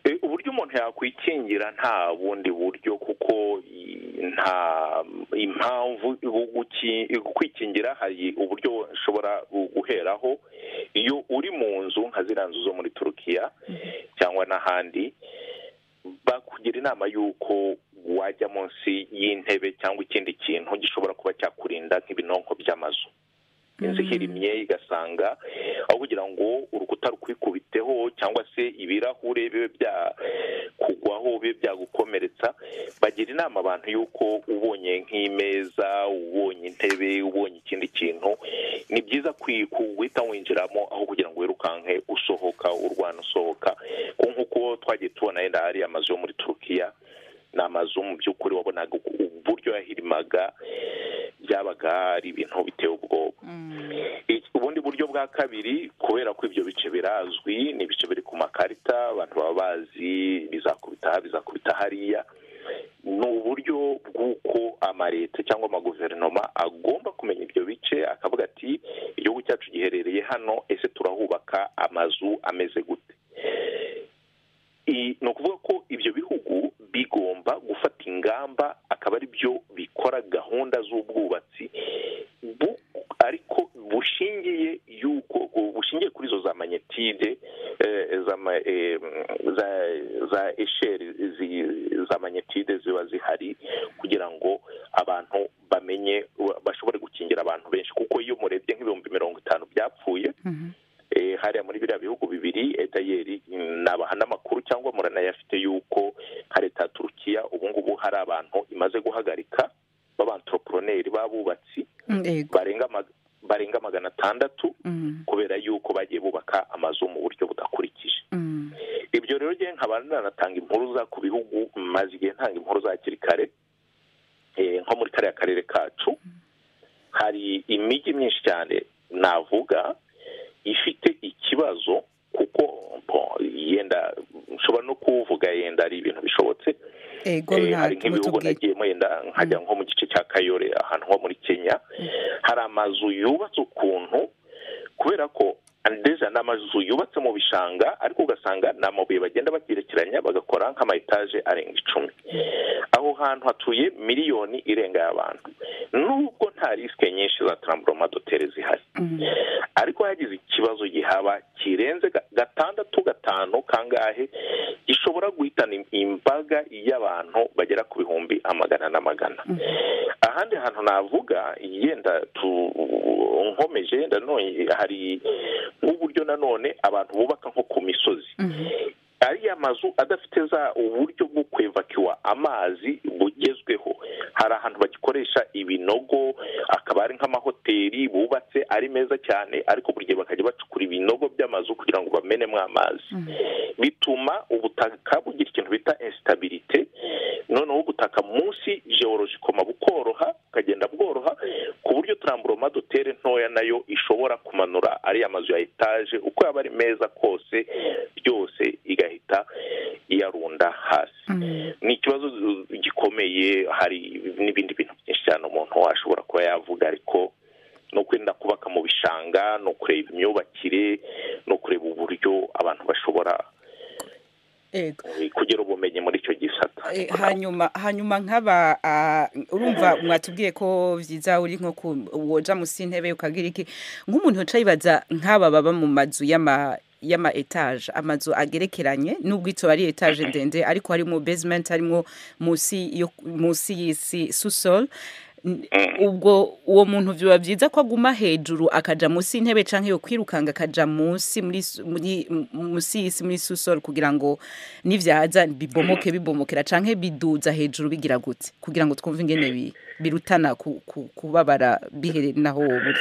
Eh, uburyo umuntu yakwikingira nta bundi buryo kuko i- nta impamvu bu- guki- kwikingira hari uburyo ushobora gu- guheraho iyo uri mu nzu nka ziriya nzu zo muri turukiya cyangwa n'ahandi bakugira inama y'uko wajya munsi y'intebe cyangwa ikindi kintu gishobora kuba cyakurinda nk'ibinonko by'amazu inzu ihirimye igasanga aho kugira ngo urukuta rukwikubiteho cyangwa se ibirahure bibe byakugwaho bibe byagukomeretsa bagira inama abantu y'uko ubonye nk'imeza ubonye intebe ubonye ikindi kintu ni byiza kwi- ku- guhita winjiramo aho kugira ngo wirukanke usohoka urwana usohoka Kuko nk'uko twagiye tubona yenda hari amazu yo muri turukiya ni amazu mu by'ukuri wabonaga uku- uburyo yahirimaga byabaga ari ibintu biteye ubwoba Iki- ubundi buryo bwa kabiri kubera ko ibyo bice birazwi ni ibice biri ku makarita abantu baba bazi bizakubita aha bizakubita hariya ni uburyo bw'uko amaleta cyangwa amaguverinoma agomba kumenya ibyo bice akavuga ati igihugu cyacu giherereye hano ese turahubaka amazu ameze gute I- ni ukuvuga ko ibyo bihugu bigomba gufata ingamba akaba ari byo bikora gahunda z'ubwubatsi bu- ariko bushingiye yuko bushingiye kuri izo za manyetide eh, za ma- eh, za za esheri zi- za manyetide ziba zihari kugira ngo abantu bamenye wa- bashobore gukingira abantu benshi kuko iyo murebye nk'ibihumbi mirongo itanu byapfuye eh, hariya muri biriya bihugu bibiri etayeri ni abahanamakuru cyangwa muranayafite y'uko nka leta ya turukiya ubu ngubu hari abantu imaze guhagarika b'abantoroproneri b'abubatsi Mm, ego barenga ma- barenga magana atandatu Mm, kubera y'uko bagiye bubaka amazu mu buryo budakurikije mm, ibyo rero njye nkaba nanatanga impuruza ku bihugu maze igihe ntanga impuruza hakiri kare Eh, nko muri kariya karere kacu hari imijyi myinshi cyane navuga ifite ikibazo kuko bo, yenda nshobora no kuvuga yenda ari ibintu bishobotse ego Eh, hari ntabwo nk'ibihugu tubwira nagiyemo yenda nkajya nko mu gice cya kayore ahantu ho muri kenya hari amazu yubatse ukuntu kubera ko ndetse n'amazu yubatse mu bishanga ariko ugasanga ni amabuye bagenda bagerekeranya bagakora nk'ama etaje arenga icumi aho hantu hatuye miliyoni irenga y'abantu nubwo nta risike nyinshi za taramburoma dotere zihari Mm, ariko hagize ikibazo gihaba kirenze ga- gatandatu gatanu kangahe gishobora guhitana im- imbaga y'abantu bagera ku bihumbi amagana n'amagana mm. ahandi hantu navuga yenda tu nkomeje nanone hari nk'uburyo nanone abantu bubaka nko ku misozi ariya mazu adafite za uburyo bwo kwevakiwa amazi bugezweho hari ahantu bagikoresha ibinogo akaba ari nk'amahoteli bubatse ari meza cyane ariko buri gihe bakajya bacukura ibinogo by'amazu kugira ngo bamenemo amazi bituma ubutaka bugira ikintu bita esitabirite noneho ubutaka munsi georogicoma bukoroha bukagenda bworoha ku buryo turamburoma dutere ntoya nayo ishobora kumanura ariya mazu ya etaje uko yaba ari meza kose byose igahita iyarunda hasi ni ikibazo gikomeye hari n'ibindi bintu byinshi cyane umuntu ashobora kuba yavuga ariko ni ukwirinda kubaka mu bishanga ni ukureba imyubakire ni ukureba uburyo abantu bashobora ego eh, kugira ubumenyi muri icyo gisata Eh, hanyuma hanyuma nk'aba ah, urumva mwatubwiye ko byiza uri nko ku woja munsi y'intebe ukagira iki nk'umuntu uca yibaza nk'aba baba mu mazu y'ama y'ama etaje amazu agerekeranye nubwo ito ari etaje ndende ariko harimo basement harimo munsi yo munsi y'isi susol N- ubwo uwo muntu biba byiza ko aguma hejuru akaja munsi y'intebe canke yo kwirukanga akaja munsi muri su- muri munsi y'isi muri susol kugira ngo nivyaza bibomoke bibomokera canke biduza hejuru bigira gute kugira ngo twumve ingene bi- birutana ku- ku- kubabara biherere naho wowe uri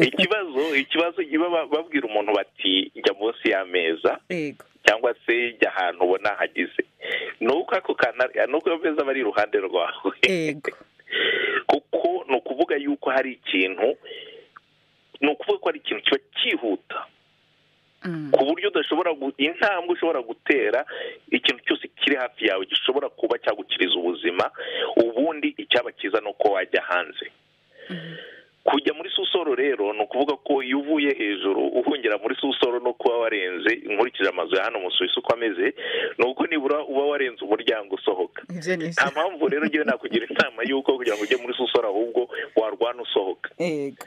ikibazo ikibazo iba ba- babwira umuntu bati jya munsi y'ameza yego cyangwa se jya ahantu ubona hagize ni uko ako kanari ni uko ameza aba ari iruhande rwawe yego kuko ni ukuvuga yuko hari ikintu ni ukuvuga ko hari ikintu kiba cyihuta Mm. ku buryo udashobora gu- intambwe ushobora gutera ikintu cyose kiri hafi yawe gishobora kuba cyagukiriza ubuzima ubundi icyaba cyiza ni uko wajya hanze kujya muri susoro rero ni ukuvuga ko iyo uvuye hejuru uhungira muri susoro no kuba warenze nkurikije amazu ya hano mu Suwisi uko ameze ni uko nibura uba warenze umuryango usohoka ivyo ni nta mpamvu rero ngewe nakugira inama y'uko kugira ngo ujye muri susoro ahubwo warwana usohoka yego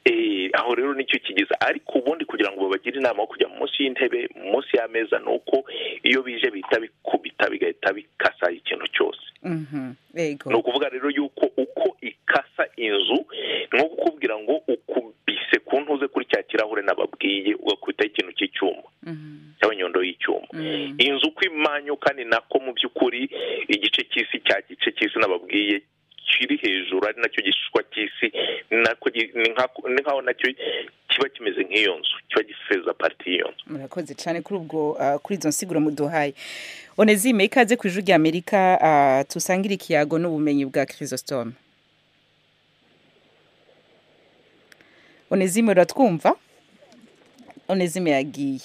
Eh, aho rero nicyo kigiza ariko ubundi kugira ngo babagire inama yo kujya munsi y'intebe munsi y'ameza ni uko iyo bije bihita bikubita bigahita bikasa ikintu cyose Mhm. yego ni ukuvuga rero yuko uko ikasa inzu ni nko kukubwira ngo ukubise ku ntuze kuri cya kirahure nababwiye ugakubitaho ikintu cy'icyuma Mhm. cyangwa inyundo y'icyuma Mm. inzu uko imanyuka ni nako mu by'ukuri igice cy'isi cya gice cy'isi nababwiye kiri hejuru ari nacyo gishishwa cy'isi ni nako gi- ni nka- ni nkaho nacyo kiba kimeze nk'iyo nzu kiba gifeza pati y'iyo nzu murakoze cyane kuri ubwo ah, kuri izo nsiguro muduhaye onezime ikaze ku ijwi rya amerika ah, tusangire ikiyago n'ubumenyi bwa kirisositome onezime uratwumva onezime yagiye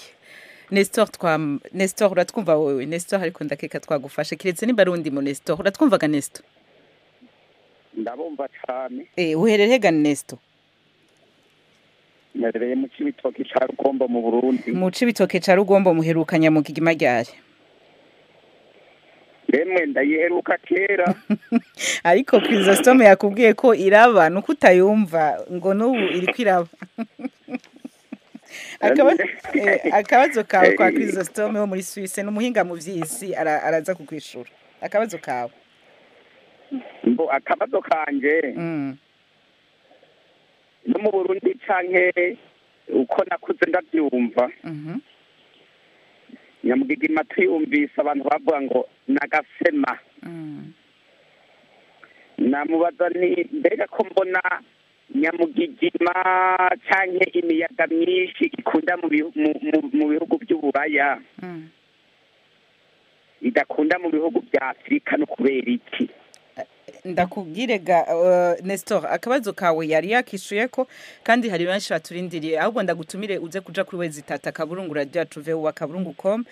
nestor twam nestor uratwumva wowe nestor ariko ndakeka twagufashe keretse niba ari undi mu nestor uratwumvaga nestor ndabumva cyane eh uherereye ga nestor mperereye mu cy'ibitoki cya rukombo mu burundi muce ibitoke ca rugombo muheruka nyamugigima ryari yemwe ndayiheruka kera ariko kirisositome yakubwiye ko iraba ni uko utayumva ngo n'ubu iri kwiraba Akaba- eh, akabazo kawe kwa kirisositome wo muri suwise ni umuhinga mu by'isi ara- araza kukwishura akabazo kawe mbo akabazo kanje Mm, no mu burundi canke uko nakuze ndabyumva mhm. nyamugigima tuyumvise abantu bavuga ngo nagasema Mm, namubaza ni mbega ko mbona nyamugigima canke imiyaga myinshi ikunda mu bihu- mu- mu- mu bihugu by'uburaya mm. idakunda mu bihugu bya afurika no kubera iki ndakubwire ga eh, nestor akabazo kawe yari yakishuye ko kandi hari benshi baturindiriye ahubwo ndagutumire uze kuja kuri wezi tata kaburungura ryacu vuba kaburungu com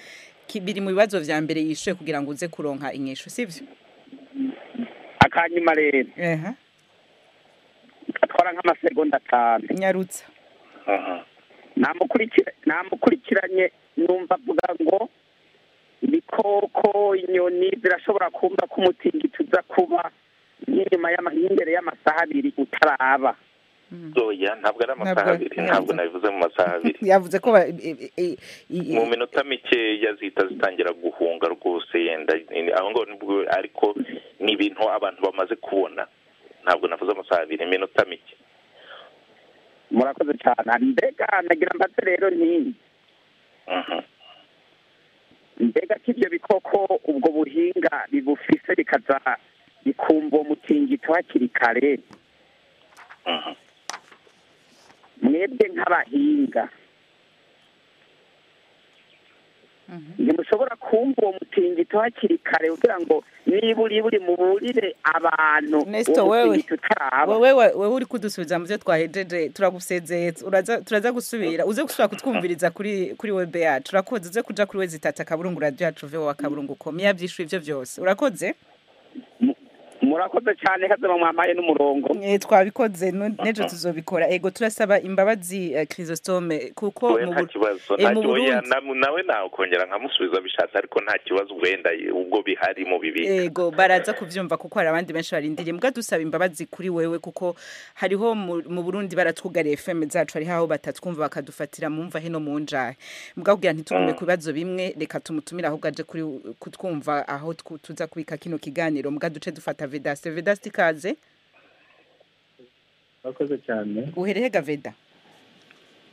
Ki- biri mu bibazo vya mbere yishuye kugira ngo uze kuronka inyishu sivyo akanyuma rero eha gatwara nk'amasegonda atanu nyarutsa namukurikira namukurikiranye numva avuga ngo ibikoko inyoni zirashobora kumva ko umutingito uza kuba inyuma y'ama- y'imbere y'amasaha abiri utaraba oya ntabwo ari amasaha Ntabwo- abiri ntabwo. ntabwo nabivuze mu masaha abiri yavuze ko ba- i- i- i- mu minota mikeya zihita zitangira guhunga rwose yenda ni- aho ngaho nibwo ariko ni ibintu abantu bamaze kubona ntabwo navuze amasaha abiri iminota mike murakoze cyane mbega nagira mbatse rero nkingi mbega ko ibyo bikoko ubwo buhinga bibufise bikaza bikumva uwo mutingito hakiri kare mwebwe nk'abahinga ntimushobora kumva uwo mutingito hakiri kare kugira ngo niba uri buri muburire abantu Nesto, uwo wewe. mutingito utaraba wowe wa- wowe uri kudusubiza mu byo twahejeje turagusezeye uraza- turaza gusubira uze gusubira kutwumviriza kuri kuri webe yacu urakoze uze kuja kuri we zitata akaburungu radiyo yacu uve wowe akaburungu komi yabyishuye ibyo byose urakoze murakoze cyane kaze mwamaye n'umurongo Eh, twabikoze nu- n'ejo tuzobikora ego turasaba imbabazi eh, chrisostome kuko we mu nta Bur- kibazo eh, nta mu kibazo Burundi- nawe nawe nakongera nkamusubiza bishatse ariko nta kibazo wenda ubwo bihari mu bibika ego baraza kubyumva kuko hari abandi benshi barindiriye mbwa dusaba imbabazi kuri wewe kuko hariho mu- mu burundi baratwugariye fm zacu hariho aho batatwumva bakadufatira mumva hino mu njahe mbwa kugira ntitugume ku bibazo bimwe reka tumutumire ahubwo aje kuri kutwumva aho twu- tuza kubika kino kiganiro mbwa duce dufata vedasi vedasi ikaze murakoze cyane uherehega veda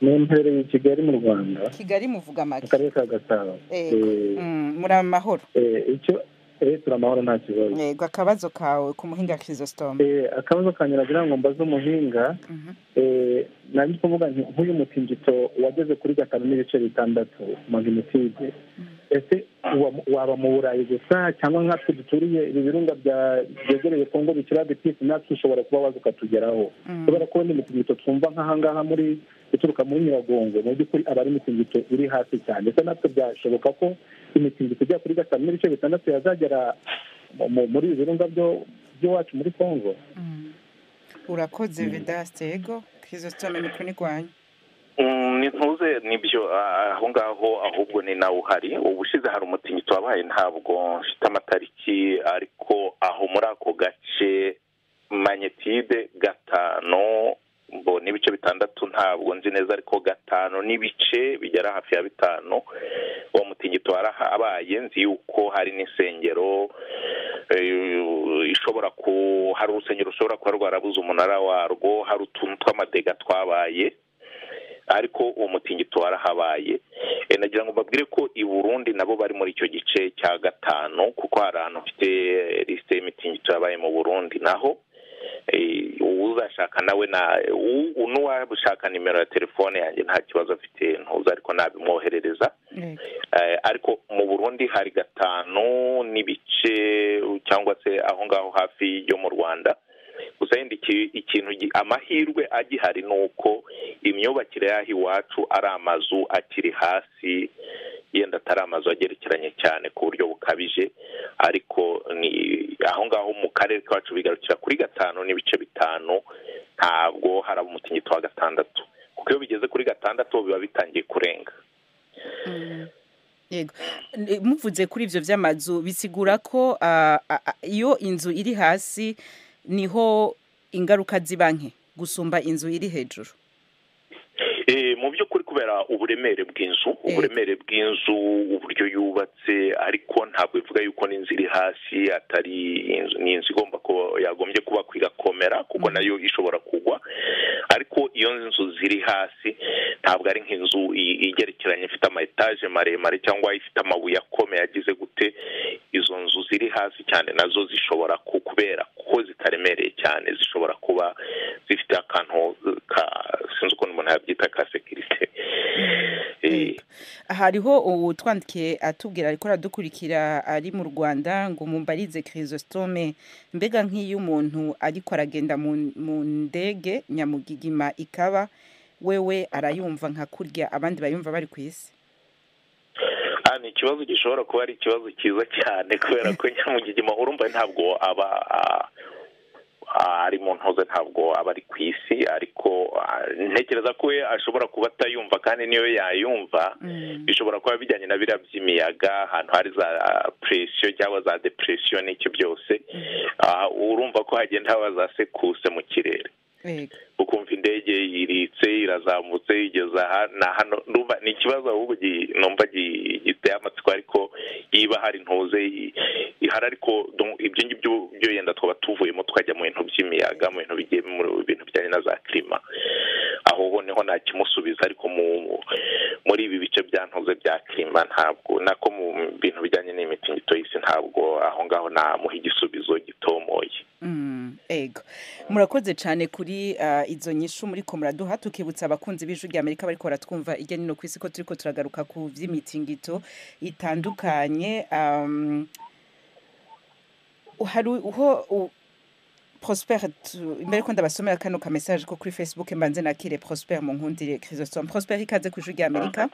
ni imperereye i kigali mu rwanda kigali muvuga mu make karere ka gasabo Ego. Eh, Mm, muri amahoro eh, icyo eh, turamahoro nta kibazo ego akabazo kawe ku muhinga chrisostome Eh, akabazo kanyura agira ngo mbaze umuhinga Mhm. eh, nari ndi kuvuga nti nk'uyu mutingito wageze kuri gatanu n'ibice bitandatu magnitude ese uwa- waba mu burayi gusa cyangwa nkatwe duturiye ibi birunga bya- byegereye kongo bikira bitisi natwe ushobora kuba waza ukatugeraho kubera ko ni imitingito twumva nk'ahangaha muri ituruka muri nyiragongo mu by'ukuri aba ari imitingito iri hasi cyane ese natwe byashoboka ko imitingito ijya kuri gatanu n'ibice bitandatu yazagera mu- mu- muri ibi birunga byo- by'iwacu muri kongo urakoze vedaste ego chrisostome mikoni rwanyu Mm, ni ntuze nibyo ah, aho ngaho ahubwo ni nawe uhari ubushize hari umutingito wabaye ntabwo mfite amatariki ariko aho muri ako gace manyetide gatanu mbo n'ibice bitandatu ntabwo nzi neza ariko gatanu n'ibice bigera hafi ya bitanu uwo mutingito warahabaye nzi yuko hari n'insengero eh, ishobora ku hari urusengero rushobora kuba rwarabuze umunara warwo hari utuntu tw'amadega twabaye ariko uwo mutingito warahabaye E, nagira ngo mbabwire ko i burundi nabo bari muri icyo gice cya gatanu kuko hari ahantu mfite lisite y'imitingito yabaye mu burundi naho e, uzashaka nawe na u- u- n'uwashaka nimero ya telefone yanjye nta kibazo afite ntuza ariko nabimwoherereza ego Eh, ariko mu burundi hari gatanu n'ibice cyangwa se aho ngaho hafi yo mu rwanda gusa yenda iki- ikintu gi- amahirwe agihari ni uko imyubakire y'aho iwacu ari amazu akiri hasi yenda atari amazu agerekeranye cyane ku buryo bukabije ariko ni aho ngaho mu karere kacu bigarukira kuri gatanu n'ibice bitanu ntabwo haraba umutingito wa gatandatu kuko iyo bigeze kuri gatandatu biba bitangiye kurenga yego N- muvuze kuri ibyo by'amazu bisigura ko ah, ah, ah, iyo inzu iri hasi niho ingaruka ziba nke gusumba inzu iri hejuru Eh, mu by'ukuri kubera uburemere bw'inzu Eh. uburemere bw'inzu uburyo yubatse ariko ntabwo bivuga yuko n'inzu iri hasi atari inzu ni inzu igomba ko yagombye kuba igakomera kuko nayo ishobora kugwa ariko iyo nzu ziri hasi ntabwo ari nk'inzu i- igerekeranye ifite ama etaje maremare cyangwa ifite amabuye akomeye agize gute izo nzu ziri hasi cyane nazo zishobora ku- kubera ko zitaremereye cyane zishobora kuba zifite akantu eh, ka sinzi ukuntu umuntu yabyita ka sekirite Eh, hariho utwandikiye atubwira ariko aradukurikira ari mu rwanda ngo mumbarize chrisostome mbega nk'iyo umuntu ariko aragenda mu mu ndege nyamugigima ikaba wewe arayumva nka kurya abandi bayumva bari ku isi Ah, ni ikibazo gishobora kuba ari ikibazo cyiza cyane kubera ko nyamugigima urumva ntabwo aba ah, ah, ari mu ntuze ntabwo aba ari ku isi ariko ah, ntekereza ko we ashobora kuba atayumva kandi niyo yayumva bishobora kuba bijyanye na biriya by'imiyaga ahantu hari za presiyo cyangwa za depresiyo n'icyo byose Ah, urumva ko hagenda haba za sekuse mu kirere Yego. ukumva indege iritse irazamutse igeza aha- na hano ndumva ni ikibazo ahubwo gi- numva gi- giteye amatsiko ariko yiba hari ntuze i- ihari ariko donc ibyo ngibyo byo yenda twaba tuvuyemo tukajya mu bintu by'imiyaga mu bintu bigiye mu bintu bijyanye na za klima aho ho noneho ntakimusubiza ariko mu- muri ibi bice byantuze bya kirima ntabwo nako mu bintu bijyanye n'imitingito y'isi ntabwo aho ngaho namuha igisubizo gitomoye Mm, ego murakoze cyane kuri ah, izo nyishu muri ko muraduha tukibutsa abakunzi b'ijwi rya amerika bariko baratwumva ijya nino ku isi ko turiko turagaruka ku vy'imitingito itandukanye um, hari uho u- Prosper tu- mbere ko ndabasomera kano ka message ko kuri Facebook mbanze nakire Prosper mu nkundire Chrysostome Prosper ikaze ku ijwi rya Amerika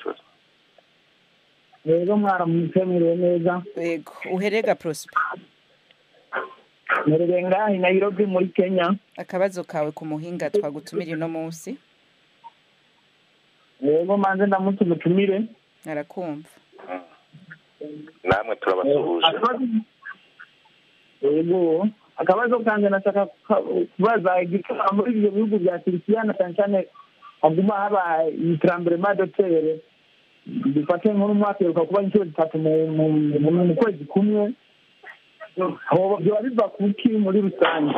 rero mwaramutse mwiriwe neza ego uherega Prosper merewe ngahe nayirobi muri kenya akabazo kawe ku muhinga twagutumira ino munsi rero manze ndamutse umutumire arakumva namwe turabasuhuje yego akabazo kanjye nashaka ku- kubaza igituma muri ibyo bihugu bya turikiya na cyane cyane haguma haba iterambere madotere dufate nk'umwaka iheruka kuba inshuro zitatu mu- mu- mu- mu kwezi kumwe hoba biba biva ku ki muri rusange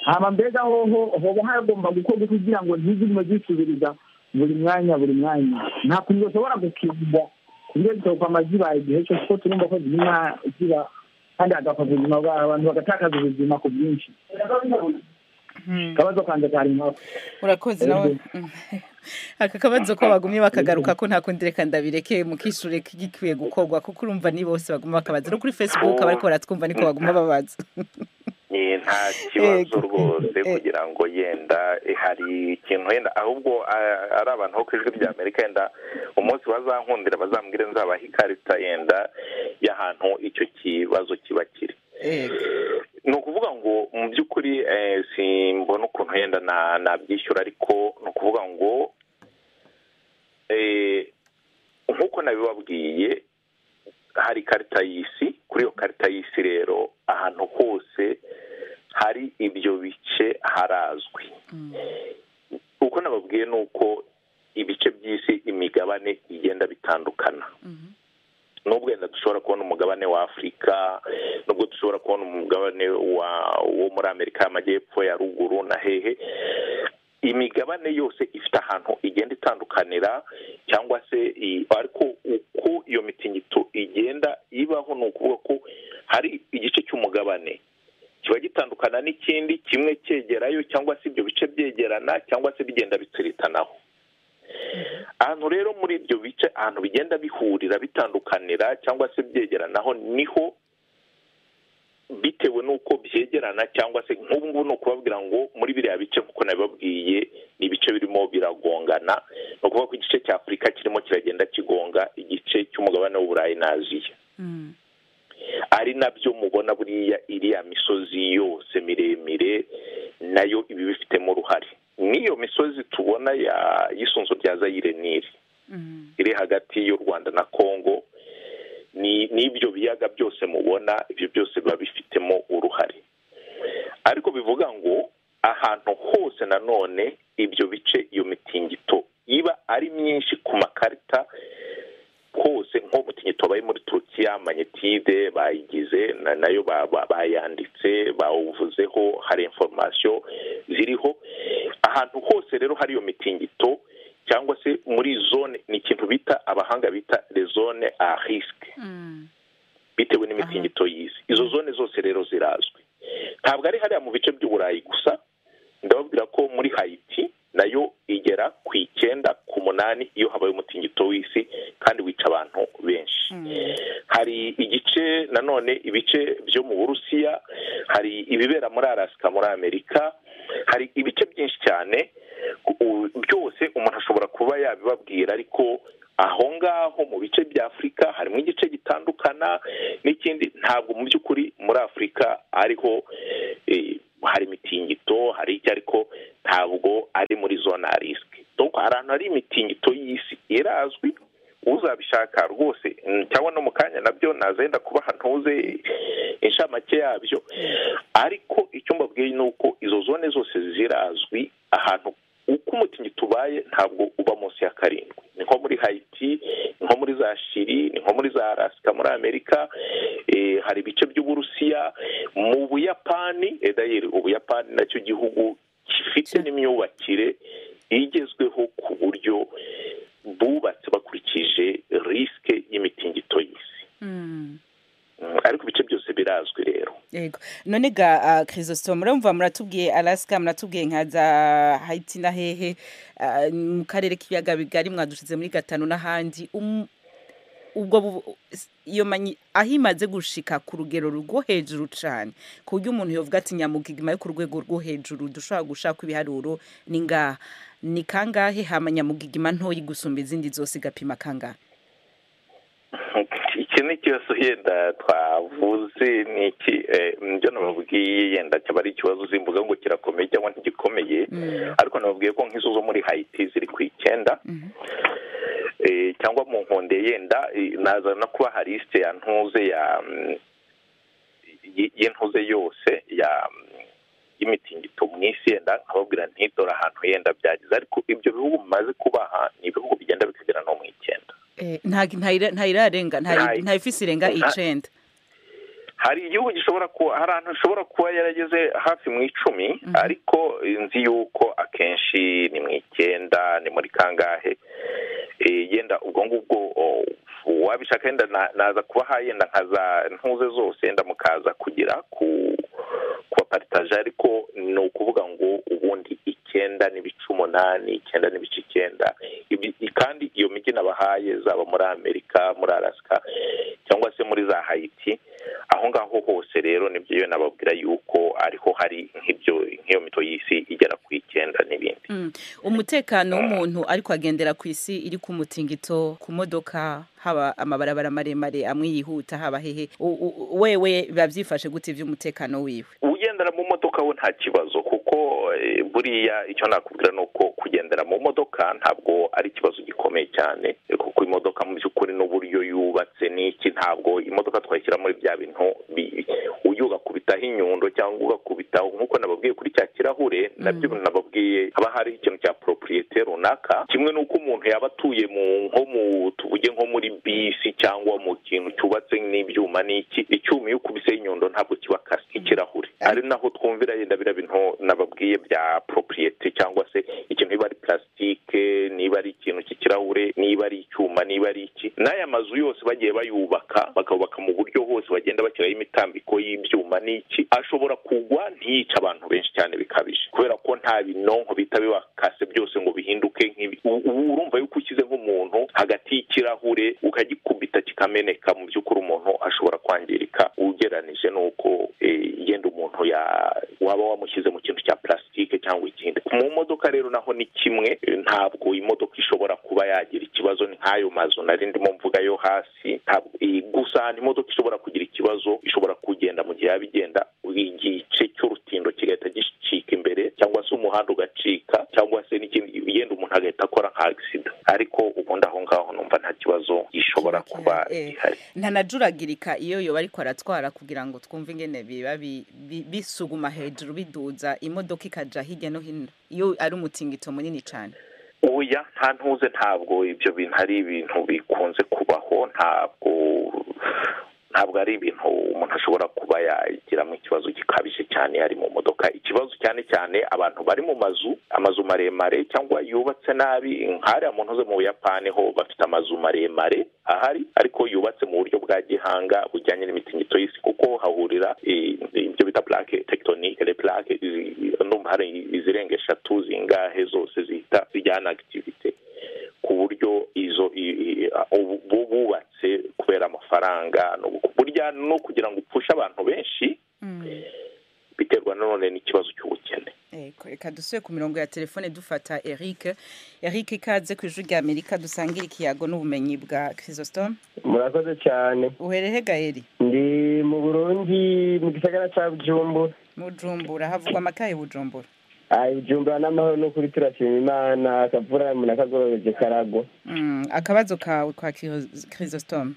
hama mbega hoho hoba hagomba gukorwa kugira ngo ntizigume zisubiriza buri mwanya buri mwanya nta kuntu ushobora gukinga kubyo zitoka amazibaye igihe cyose ko tugomba ko ziguma ziba kandi hagapfa ubuzima bwabo abantu bagatakaza ubuzima ku bwinshi akabazo kanjye kari nkako urakoze nawe aka kabazo ko bagumye bakagaruka ko nta kundi reka ndabireke mukishure gikwiye gukorwa kuko urumva ni bose baguma bakabaza no kuri facebook abariko baratwumva niko baguma babaza Eh, nta Ego. kibazo rwose Eh. kugira ngo yenda eh, hari ikintu wenda ahubwo ah, ari abantu bo ku ijwi rya amerika yenda umunsi bazankundira bazambwire nzabaha ikarita yenda y'ahantu icyo kibazo kiba kiri ni ukuvuga ngo mu by'ukuri eh, simbona ukuntu yenda na- nabyishyura ariko ni ukuvuga ngo eh, nk'uko nabibabwiye hari ikarita y'isi kuri iyo karita y'isi rero ahantu hose hari ibyo bice harazwi uko nababwiye ni uko ibice by'isi imigabane igenda bitandukana nubwo wenda dushobora kubona umugabane wa afurika nubwo dushobora kubona umugabane wa wo muri amerika y'amajyepfo ya ruguru na hehe imigabane yose ifite ahantu igenda itandukanira cyangwa se i- ariko uko iyo mitingito igenda ibaho ni ukuvuga ko hari igice cy'umugabane kiba gitandukana n'ikindi kimwe cyegerayo cyangwa se ibyo bice byegerana cyangwa se bigenda bitsiritanaho ahantu rero muri ibyo bice ahantu bigenda bihurira bitandukanira cyangwa se byegeranaho niho bitewe n'uko byegerana cyangwa se nk'ubu ngubu ni ukubabwira ngo muri biriya bice kuko nabibabwiye ni ibice birimo biragongana ni ukuvuga ko igice cya afurika kirimo kiragenda kigonga igice cy'umugabane w'uburayi na aziya ari nabyo mubona buriya iriya misozi yose miremire nayo iba ibifitemo uruhare n'iyo misozi tubona ya y'isunzu rya zayire niri iri hagati y'u rwanda na kongo ni n'ibyo biyaga byose mubona ibyo byose biba bifitemo uruhare ariko bivuga ngo ahantu hose nanone ibyo bice iyo mitingito iba ari myinshi ku makarita hose nko mutingito bari muri turukiya manyetide bayigize na- nayo ba- ba- bayanditse bawuvuzeho hari inforomasiyo ziriho ahantu hose rero hari iyo mitingito cyangwa se muri zone ni ikintu bita abahanga bita le zone a risque bitewe n'imitingito y'isi izo zone zose rero zirazwi ntabwo ari hariya mu bice by'uburayi gusa ndababwira ko muri hayiti nayo igera ku icyenda ku munani iyo habaye umutingito w'isi kandi wica abantu benshi hari igice nanone ibice byo mu burusiya hari ibibera muri arasika muri amerika hari ibice byinshi cyane u- byose umuntu ashobora kuba yabibabwira ariko aho ngaho mu bice bya afurika harimo igice gitandukana n'ikindi ntabwo mu by'ukuri muri afurika ariho eh, hari imitingito hari icyo ariko ntabwo ari muri zone ya risike donc hari ahantu hari imitingito y'isi irazwi uzabishaka rwose mm, cyangwa no mu kanya nabyo nazenda kuba ntuze inshamake yabyo ariko icyo mbabwiye ni uko izo zone zose zirazwi ahantu uko umutingito ubaye ntabwo uba munsi ya karindwi ni nko muri hayiti ni nko muri za shiri ni nko muri za arasika muri amerika eh, hari ibice by'uburusiya mu buyapani edayeri ubuyapani nacyo gihugu gifite Cya- n'imyubakire igezweho ku buryo bubatse bakurikije risike y'imitingito y'isi ariko ibice byose birazwi rero yego none ga kirisosito murumva muratubwiye alasika muratubwiye nka za hayiti na hehe ah, mu karere k'ibiyaga bigari mwadushize muri gatanu n'ahandi Um- ubwo bu- iyo manyi aho imaze gushika ku rugero rwo hejuru cyane ku buryo umuntu yavuga ati nyamugigima yo ku rwego rwo hejuru dushobora gushaka ibiharuro ni ngaha ni kangahe hama nyamugigima ntoyi gusumba izindi zose igapima kangahe iki ni ikibazo yenda twavuze ni iki eh, nibyo nababwiye yenda cyaba ari ikibazo uzimbuga ngo kirakomeye cyangwa ntigikomeye ariko nababwiye ko nk'izo zo muri hayiti ziri ku icyenda Eh, cyangwa mu nkonde yenda eh, naza no kuba hari isite ya ntuze ya mm, y- y'intuze yose ya mm, y'imitingito mu isi yenda nkababwira ntidore ahantu yenda byagize ariko ibyo bihugu bimaze kubaha ni ibihugu bigenda bikagera no mu icyenda Eh, nta- nta- ntayirarenga ntayi- Ntayi. ntayifise irenga Nta- icenda hari igihugu gishobora kuba hari ahantu hashobora kuba yarageze hafi mu icumi ariko eh, nzi yuko akenshi ni mu icyenda ni muri kangahe Eh, yenda ubwo ngubwo oh, wabishaka yenda na- naza kubaha yenda nka za ntuze zose yenda mukaza kugira ku kubaparitaje ariko ni ukuvuga ngo ubundi icyenda n'ibice umunani icyenda n'ibice icyenda Ibi- kandi iyo mijyi nabahaye zaba muri amerika muri arasika cyangwa se muri za hayiti aho ngaho hose rero nibyo iyo nababwira yuko ariho hari nk'ibyo nk'iyo mito y'isi igera ku icyenda n'ibindi Mm. umutekano w'umuntu ariko agendera ku isi iri ku mutingito ku modoka haba amabarabara maremare amwe yihuta haba hehe U- u- wewe biba byifashe gute iby'umutekano wiwe ugendera mu modoka we nta kibazo kuko eh, buriya icyo nakubwira ni uko kugendera mu modoka ntabwo ari ikibazo gikomeye cyane eh, kuko imodoka mu by'ukuri n'uburyo yubatse n'iki ntabwo imodoka twayishyira muri bya bintu bi- uyu ugakubitaho inyundo cyangwa ugakubitaho nk'uko nababwiye kuri cya kirahure nabyo nababwiye haba hariho ikintu cya propriyete runaka kimwe n'uko umuntu yaba atuye mu nko mu tuvuge nko muri bisi cyangwa mu kintu cyubatse n'ibyuma n'iki icyuma iyo ukubiseho inyundo ntabwo kiba kasi nk'ikirahure ari naho twumvira yenda biriya bintu nababwiye bya propriyete cyangwa se ikintu niba ari plastique niba ari ikintu cy'ikirahure niba ari icyuma niba ari iki n'aya mazu yose bagiye bayubaka bakubaka mu buryo hose bagenda bashyiraho imitambiko y'ibyuma n'iki ashobora kugwa ntiyica abantu benshi cyane bikabije kubera ko nta binonko bita bibakase byose ngo bihinduke nk'ibi U- ubu urumva yuko ushyize nk'umuntu hagati y'ikirahure ukagikubita kikameneka mu by'ukuri umuntu ashobora kwangirika ugeranije n'uko eh, yenda umuntu ya- waba wamushyize mu kintu cya plastique cyangwa ikindi mu modoka rero naho ni kimwe eh, ntabwo imodoka ishobora kuba yagira ikibazo ni nk'ayo mazu nari ndimo mvuga yo hasi ntabwo eh, gusa ahantu imodoka ishobora kugira ikibazo ishobora kugenda mu gihe yaba igenda igice cy'urutindo kigahita gicika imbere cyangwa se umuhanda ugacika cyangwa se n'ikindi yenda umuntu agahita akora nka agisida ariko ubundi aho ngaho numva nta kibazo gishobora Kiba kuba gihari, eh. gihari ntanajuragirika iyo yoba ariko aratwara kugira ngo twumve ingene biba bi- bi- bisuguma hejuru biduza imodoka ikaja hirya no hino iyo ari umutingito munini cyane oya nta ntuze ntabwo ibyo bintu ari ibintu bikunze kubaho ntabwo ntabwo ari ibintu umuntu ashobora kuba yagiramo ikibazo gikabije cyane ari mu modoka ikibazo cyane cyane abantu bari mu mazu amazu maremare cyangwa yubatse nabi nk'ariya mu ntuze mu buyapani ho bafite amazu maremare ahari ariko yubatse mu buryo bwa gihanga bujyanye n'imitingito y'isi kuko hahurira eh, ibyo bita plaque tectonique les plaque ndumva hari izirenga eshatu zingahe zose zihita zijyana activité ku buryo izo i- i- a- ubu- bu- bubatse kubera amafaranga no- burya no kugira ngo upfushe abantu benshi biterwa nanone n'ikibazo cy'ubukene Eko, reka dusubire ku mirongo ya telefone dufata eric eric ikaze ku ijwi ry'amerika dusangire ikiyago n'ubumenyi bwa kirisositome murakoze cyane uherere gaheri ndi mu burundi mu gisagara cya bujumbura bujumbura havugwa amakaye bujumbura ayi bujumbura n'amahoro n'ukuri turashima imana akavura umuntu akagorobeje karagwa Mm, akabazo kawe kwa kirisositome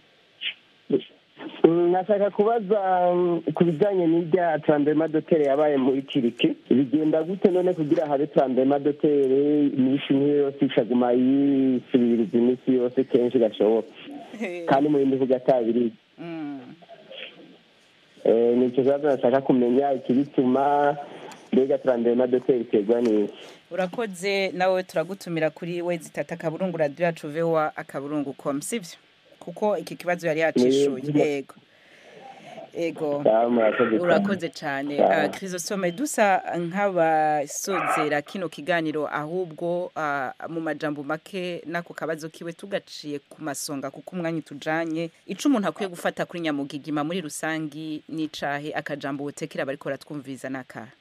Mm, nashaka kubaza mm, ku bijyanye n'irya tarambema dotere yabaye muri tiriki bigenda gute none kugira habe tarambema dotere iminsi nk'iyo yose ikaguma yisubiriza iminsi yose kenshi gashoboka kandi mu bindi bihugu atabiriye Mm. Eh, ni ikibazo nashaka kumenya ikibituma mbega turambere madoteri iterwa n'iki urakoze nawe turagutumira kuri we zitata akaburungu radiyo yacu vewa akaburungu komu sibyo kuko iki kibazo yari yacishuye yego yego urakoze cyane kirisosome dusa nk'abasozera kino kiganiro ahubwo ah, mu majambo make n'ako kabazo kiwe tugaciye ku masonga kuko umwanya utujanye ico umuntu akwiye gufata kuri nyamugigima muri rusangi n'icahe akajambo wotekera bariko baratwumviriza n'akahe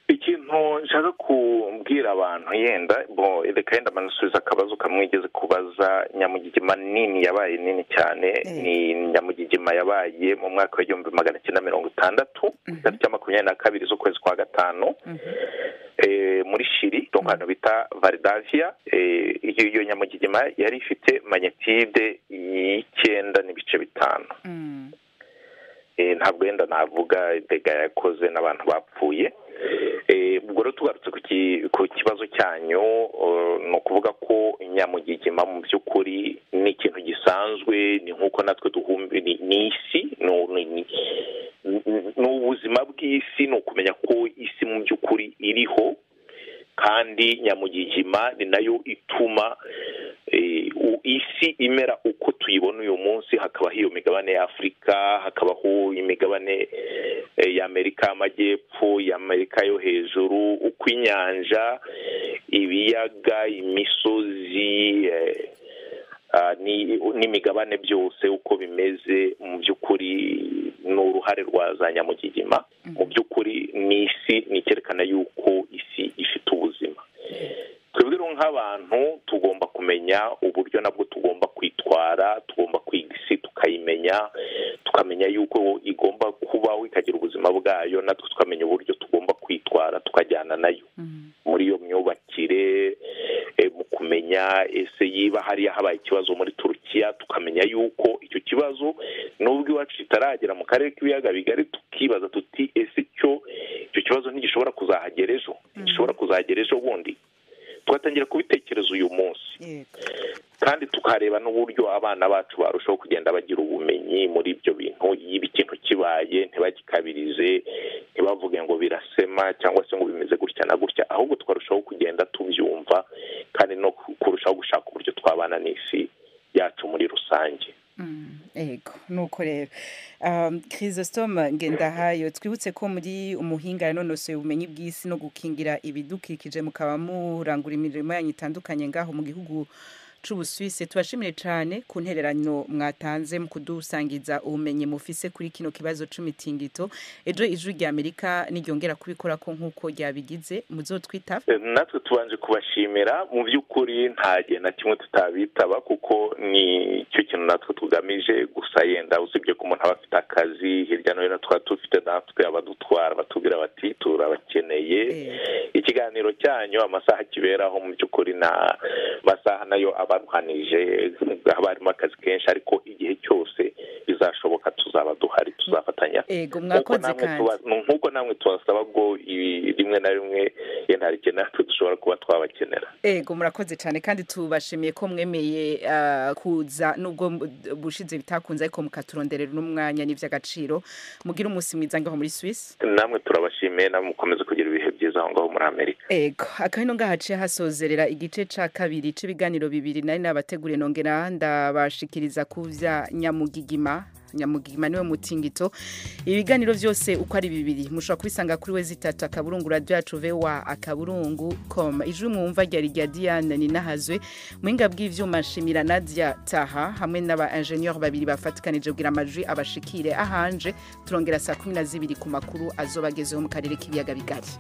ikintu nshaka kubwira abantu yenda bo reka yenda manasubiza akabazo kamwe igeze kubaza nyamugigima nini yabaye nini cyane ni nyamugigima yabaye mu mwaka w'igihumbi magana cyenda mirongo itandatu tariki ya makumyabiri na kabiri z'ukwezi kwa gatanu eh, muri shiri donc ahantu bita varidavia eh, iyo iyo nyamugigima yari ifite magnetide y'icyenda n'ibice bitanu Mm. Eh, ntabwo wenda navuga dega yakoze n'abantu bapfuye Eh, ubwo rero tugarutse ku ki- ku kibazo cyanyu eh, ni ukuvuga ko nyamugigima mu by'ukuri ni ikintu gisanzwe ni nk'uko natwe duhumbi ni ni isi ni- ni- ni- ni- ni ubuzima bw'isi ni ukumenya ko isi mu by'ukuri iriho kandi nyamugigima ni nayo ituma eh, u- isi imera uko tuyibona uyu munsi hakabaho iyo migabane ya afurika hakabaho imigabane eh, y'amerika y'amajyepfo y'amerika yo hejuru uko inyanja ibiyaga imisozi eh, ah, ni- n'imigabane byose uko bimeze mu by'ukuri ni uruhare rwa za nyamugigima mu by'ukuri ni isi ni icyerekana yuko isi ifite ubuzima twebwe rero nk'abantu tugomba kumenya uburyo nabwo tugomba kwitwara tugomba kwiga isi tukayimenya tukamenya yuko igomba kubaho ikagira ubuzima bwayo natwe tukamenya uburyo tugomba kwitwara tukajyana nayo muri iyo myubakire eh, mu kumenya ese yiba hariya habaye ikibazo muri turukiya tukamenya yuko icyo kibazo nubwo iwacu kitaragera mu karere k'ibiyaga bigari tukibaza tuti ese cyo icyo kibazo ntigishobora kuzahagera ejo gishobora kuzahagera ejo bundi tugatangira kubitekereza uyu munsi yego kandi tukareba n'uburyo abana bacu barushaho kugenda bagira ubumenyi muri ibyo bintu iyo ikintu kibaye ntibagikabirize ntibavuge ngo birasema cyangwa se ngo bimeze gutya na gutya ahubwo tukarushaho kugenda tubyumva kandi no kurushaho gushaka uburyo twabana n'isi yacu muri rusange Mm, Ego nuko rero Um, Chrysostome Ngendahayo twibutse ko muri umuhinga yanonosoye ubumenyi bw'isi no gukingira ibidukikije mukaba murangura imirimo yanyu itandukanye ngaho mu gihugu c'Ubusuwisi tubashimire cyane ku ntererano mwatanze mu kudusangiza ubumenyi mufise kuri kino kibazo c'imitingito ejo ijwi rya Amerika niryongera kubikora ko nkuko ryabigize muzotwita Eh, natwe tubanje kubashimira mu by'ukuri nta gihe na kimwe tutabitaba kuko ni cyo kintu natwe tugamije gusa yenda usibye ko umuntu aba afite akazi hirya no hino tukaba dufite natwe abadutwara batubwira bati turabakeneye ikiganiro cyanyu amasaha kiberaho mu by'ukuri na masaha nayo abarwanije haba harimo akazi kenshi ariko igihe cyose bizashoboka tuzaba duhari tuzafatanya ego nk'uko mwakoze namwe kandi tuba- nk'uko namwe tubasaba ngo ibi- rimwe na rimwe yenda hari igihe natwe dushobora kuba twabakenera ego murakoze cyane kandi tubashimiye ko mwemeye ah, kuza nubwo mb- bushize bitakunze ariko mukaturonderera n'umwanya n'iby'agaciro mugire umunsi mwiza ngaho muri Swiss namwe turabashimiye namwe mukomeze kugira ibihe byiza aho ngaho muri amerika ego akahino ngahaciye hasozerera igice ca kabiri c'ibiganiro bibiri nari nabateguriye nongera ndabashikiriza ku vya nyamugigima nyamugigima niwe mutingito ibiganiro byose uko ari bibiri mushobora kubisanga kuri we zitatu akaburungu radiyo yacu vewa akaburungu com ijwi mwumva ryari rya diane ninahazwe muhinga bw'ivyuma nshimira nadia taha hamwe n'aba ingenieur babiri bafatikanije kugira amajwi abashikire ahanje turongera saa kumi na zibiri ku makuru azoba agezeho mu karere k'ibiyaga bigari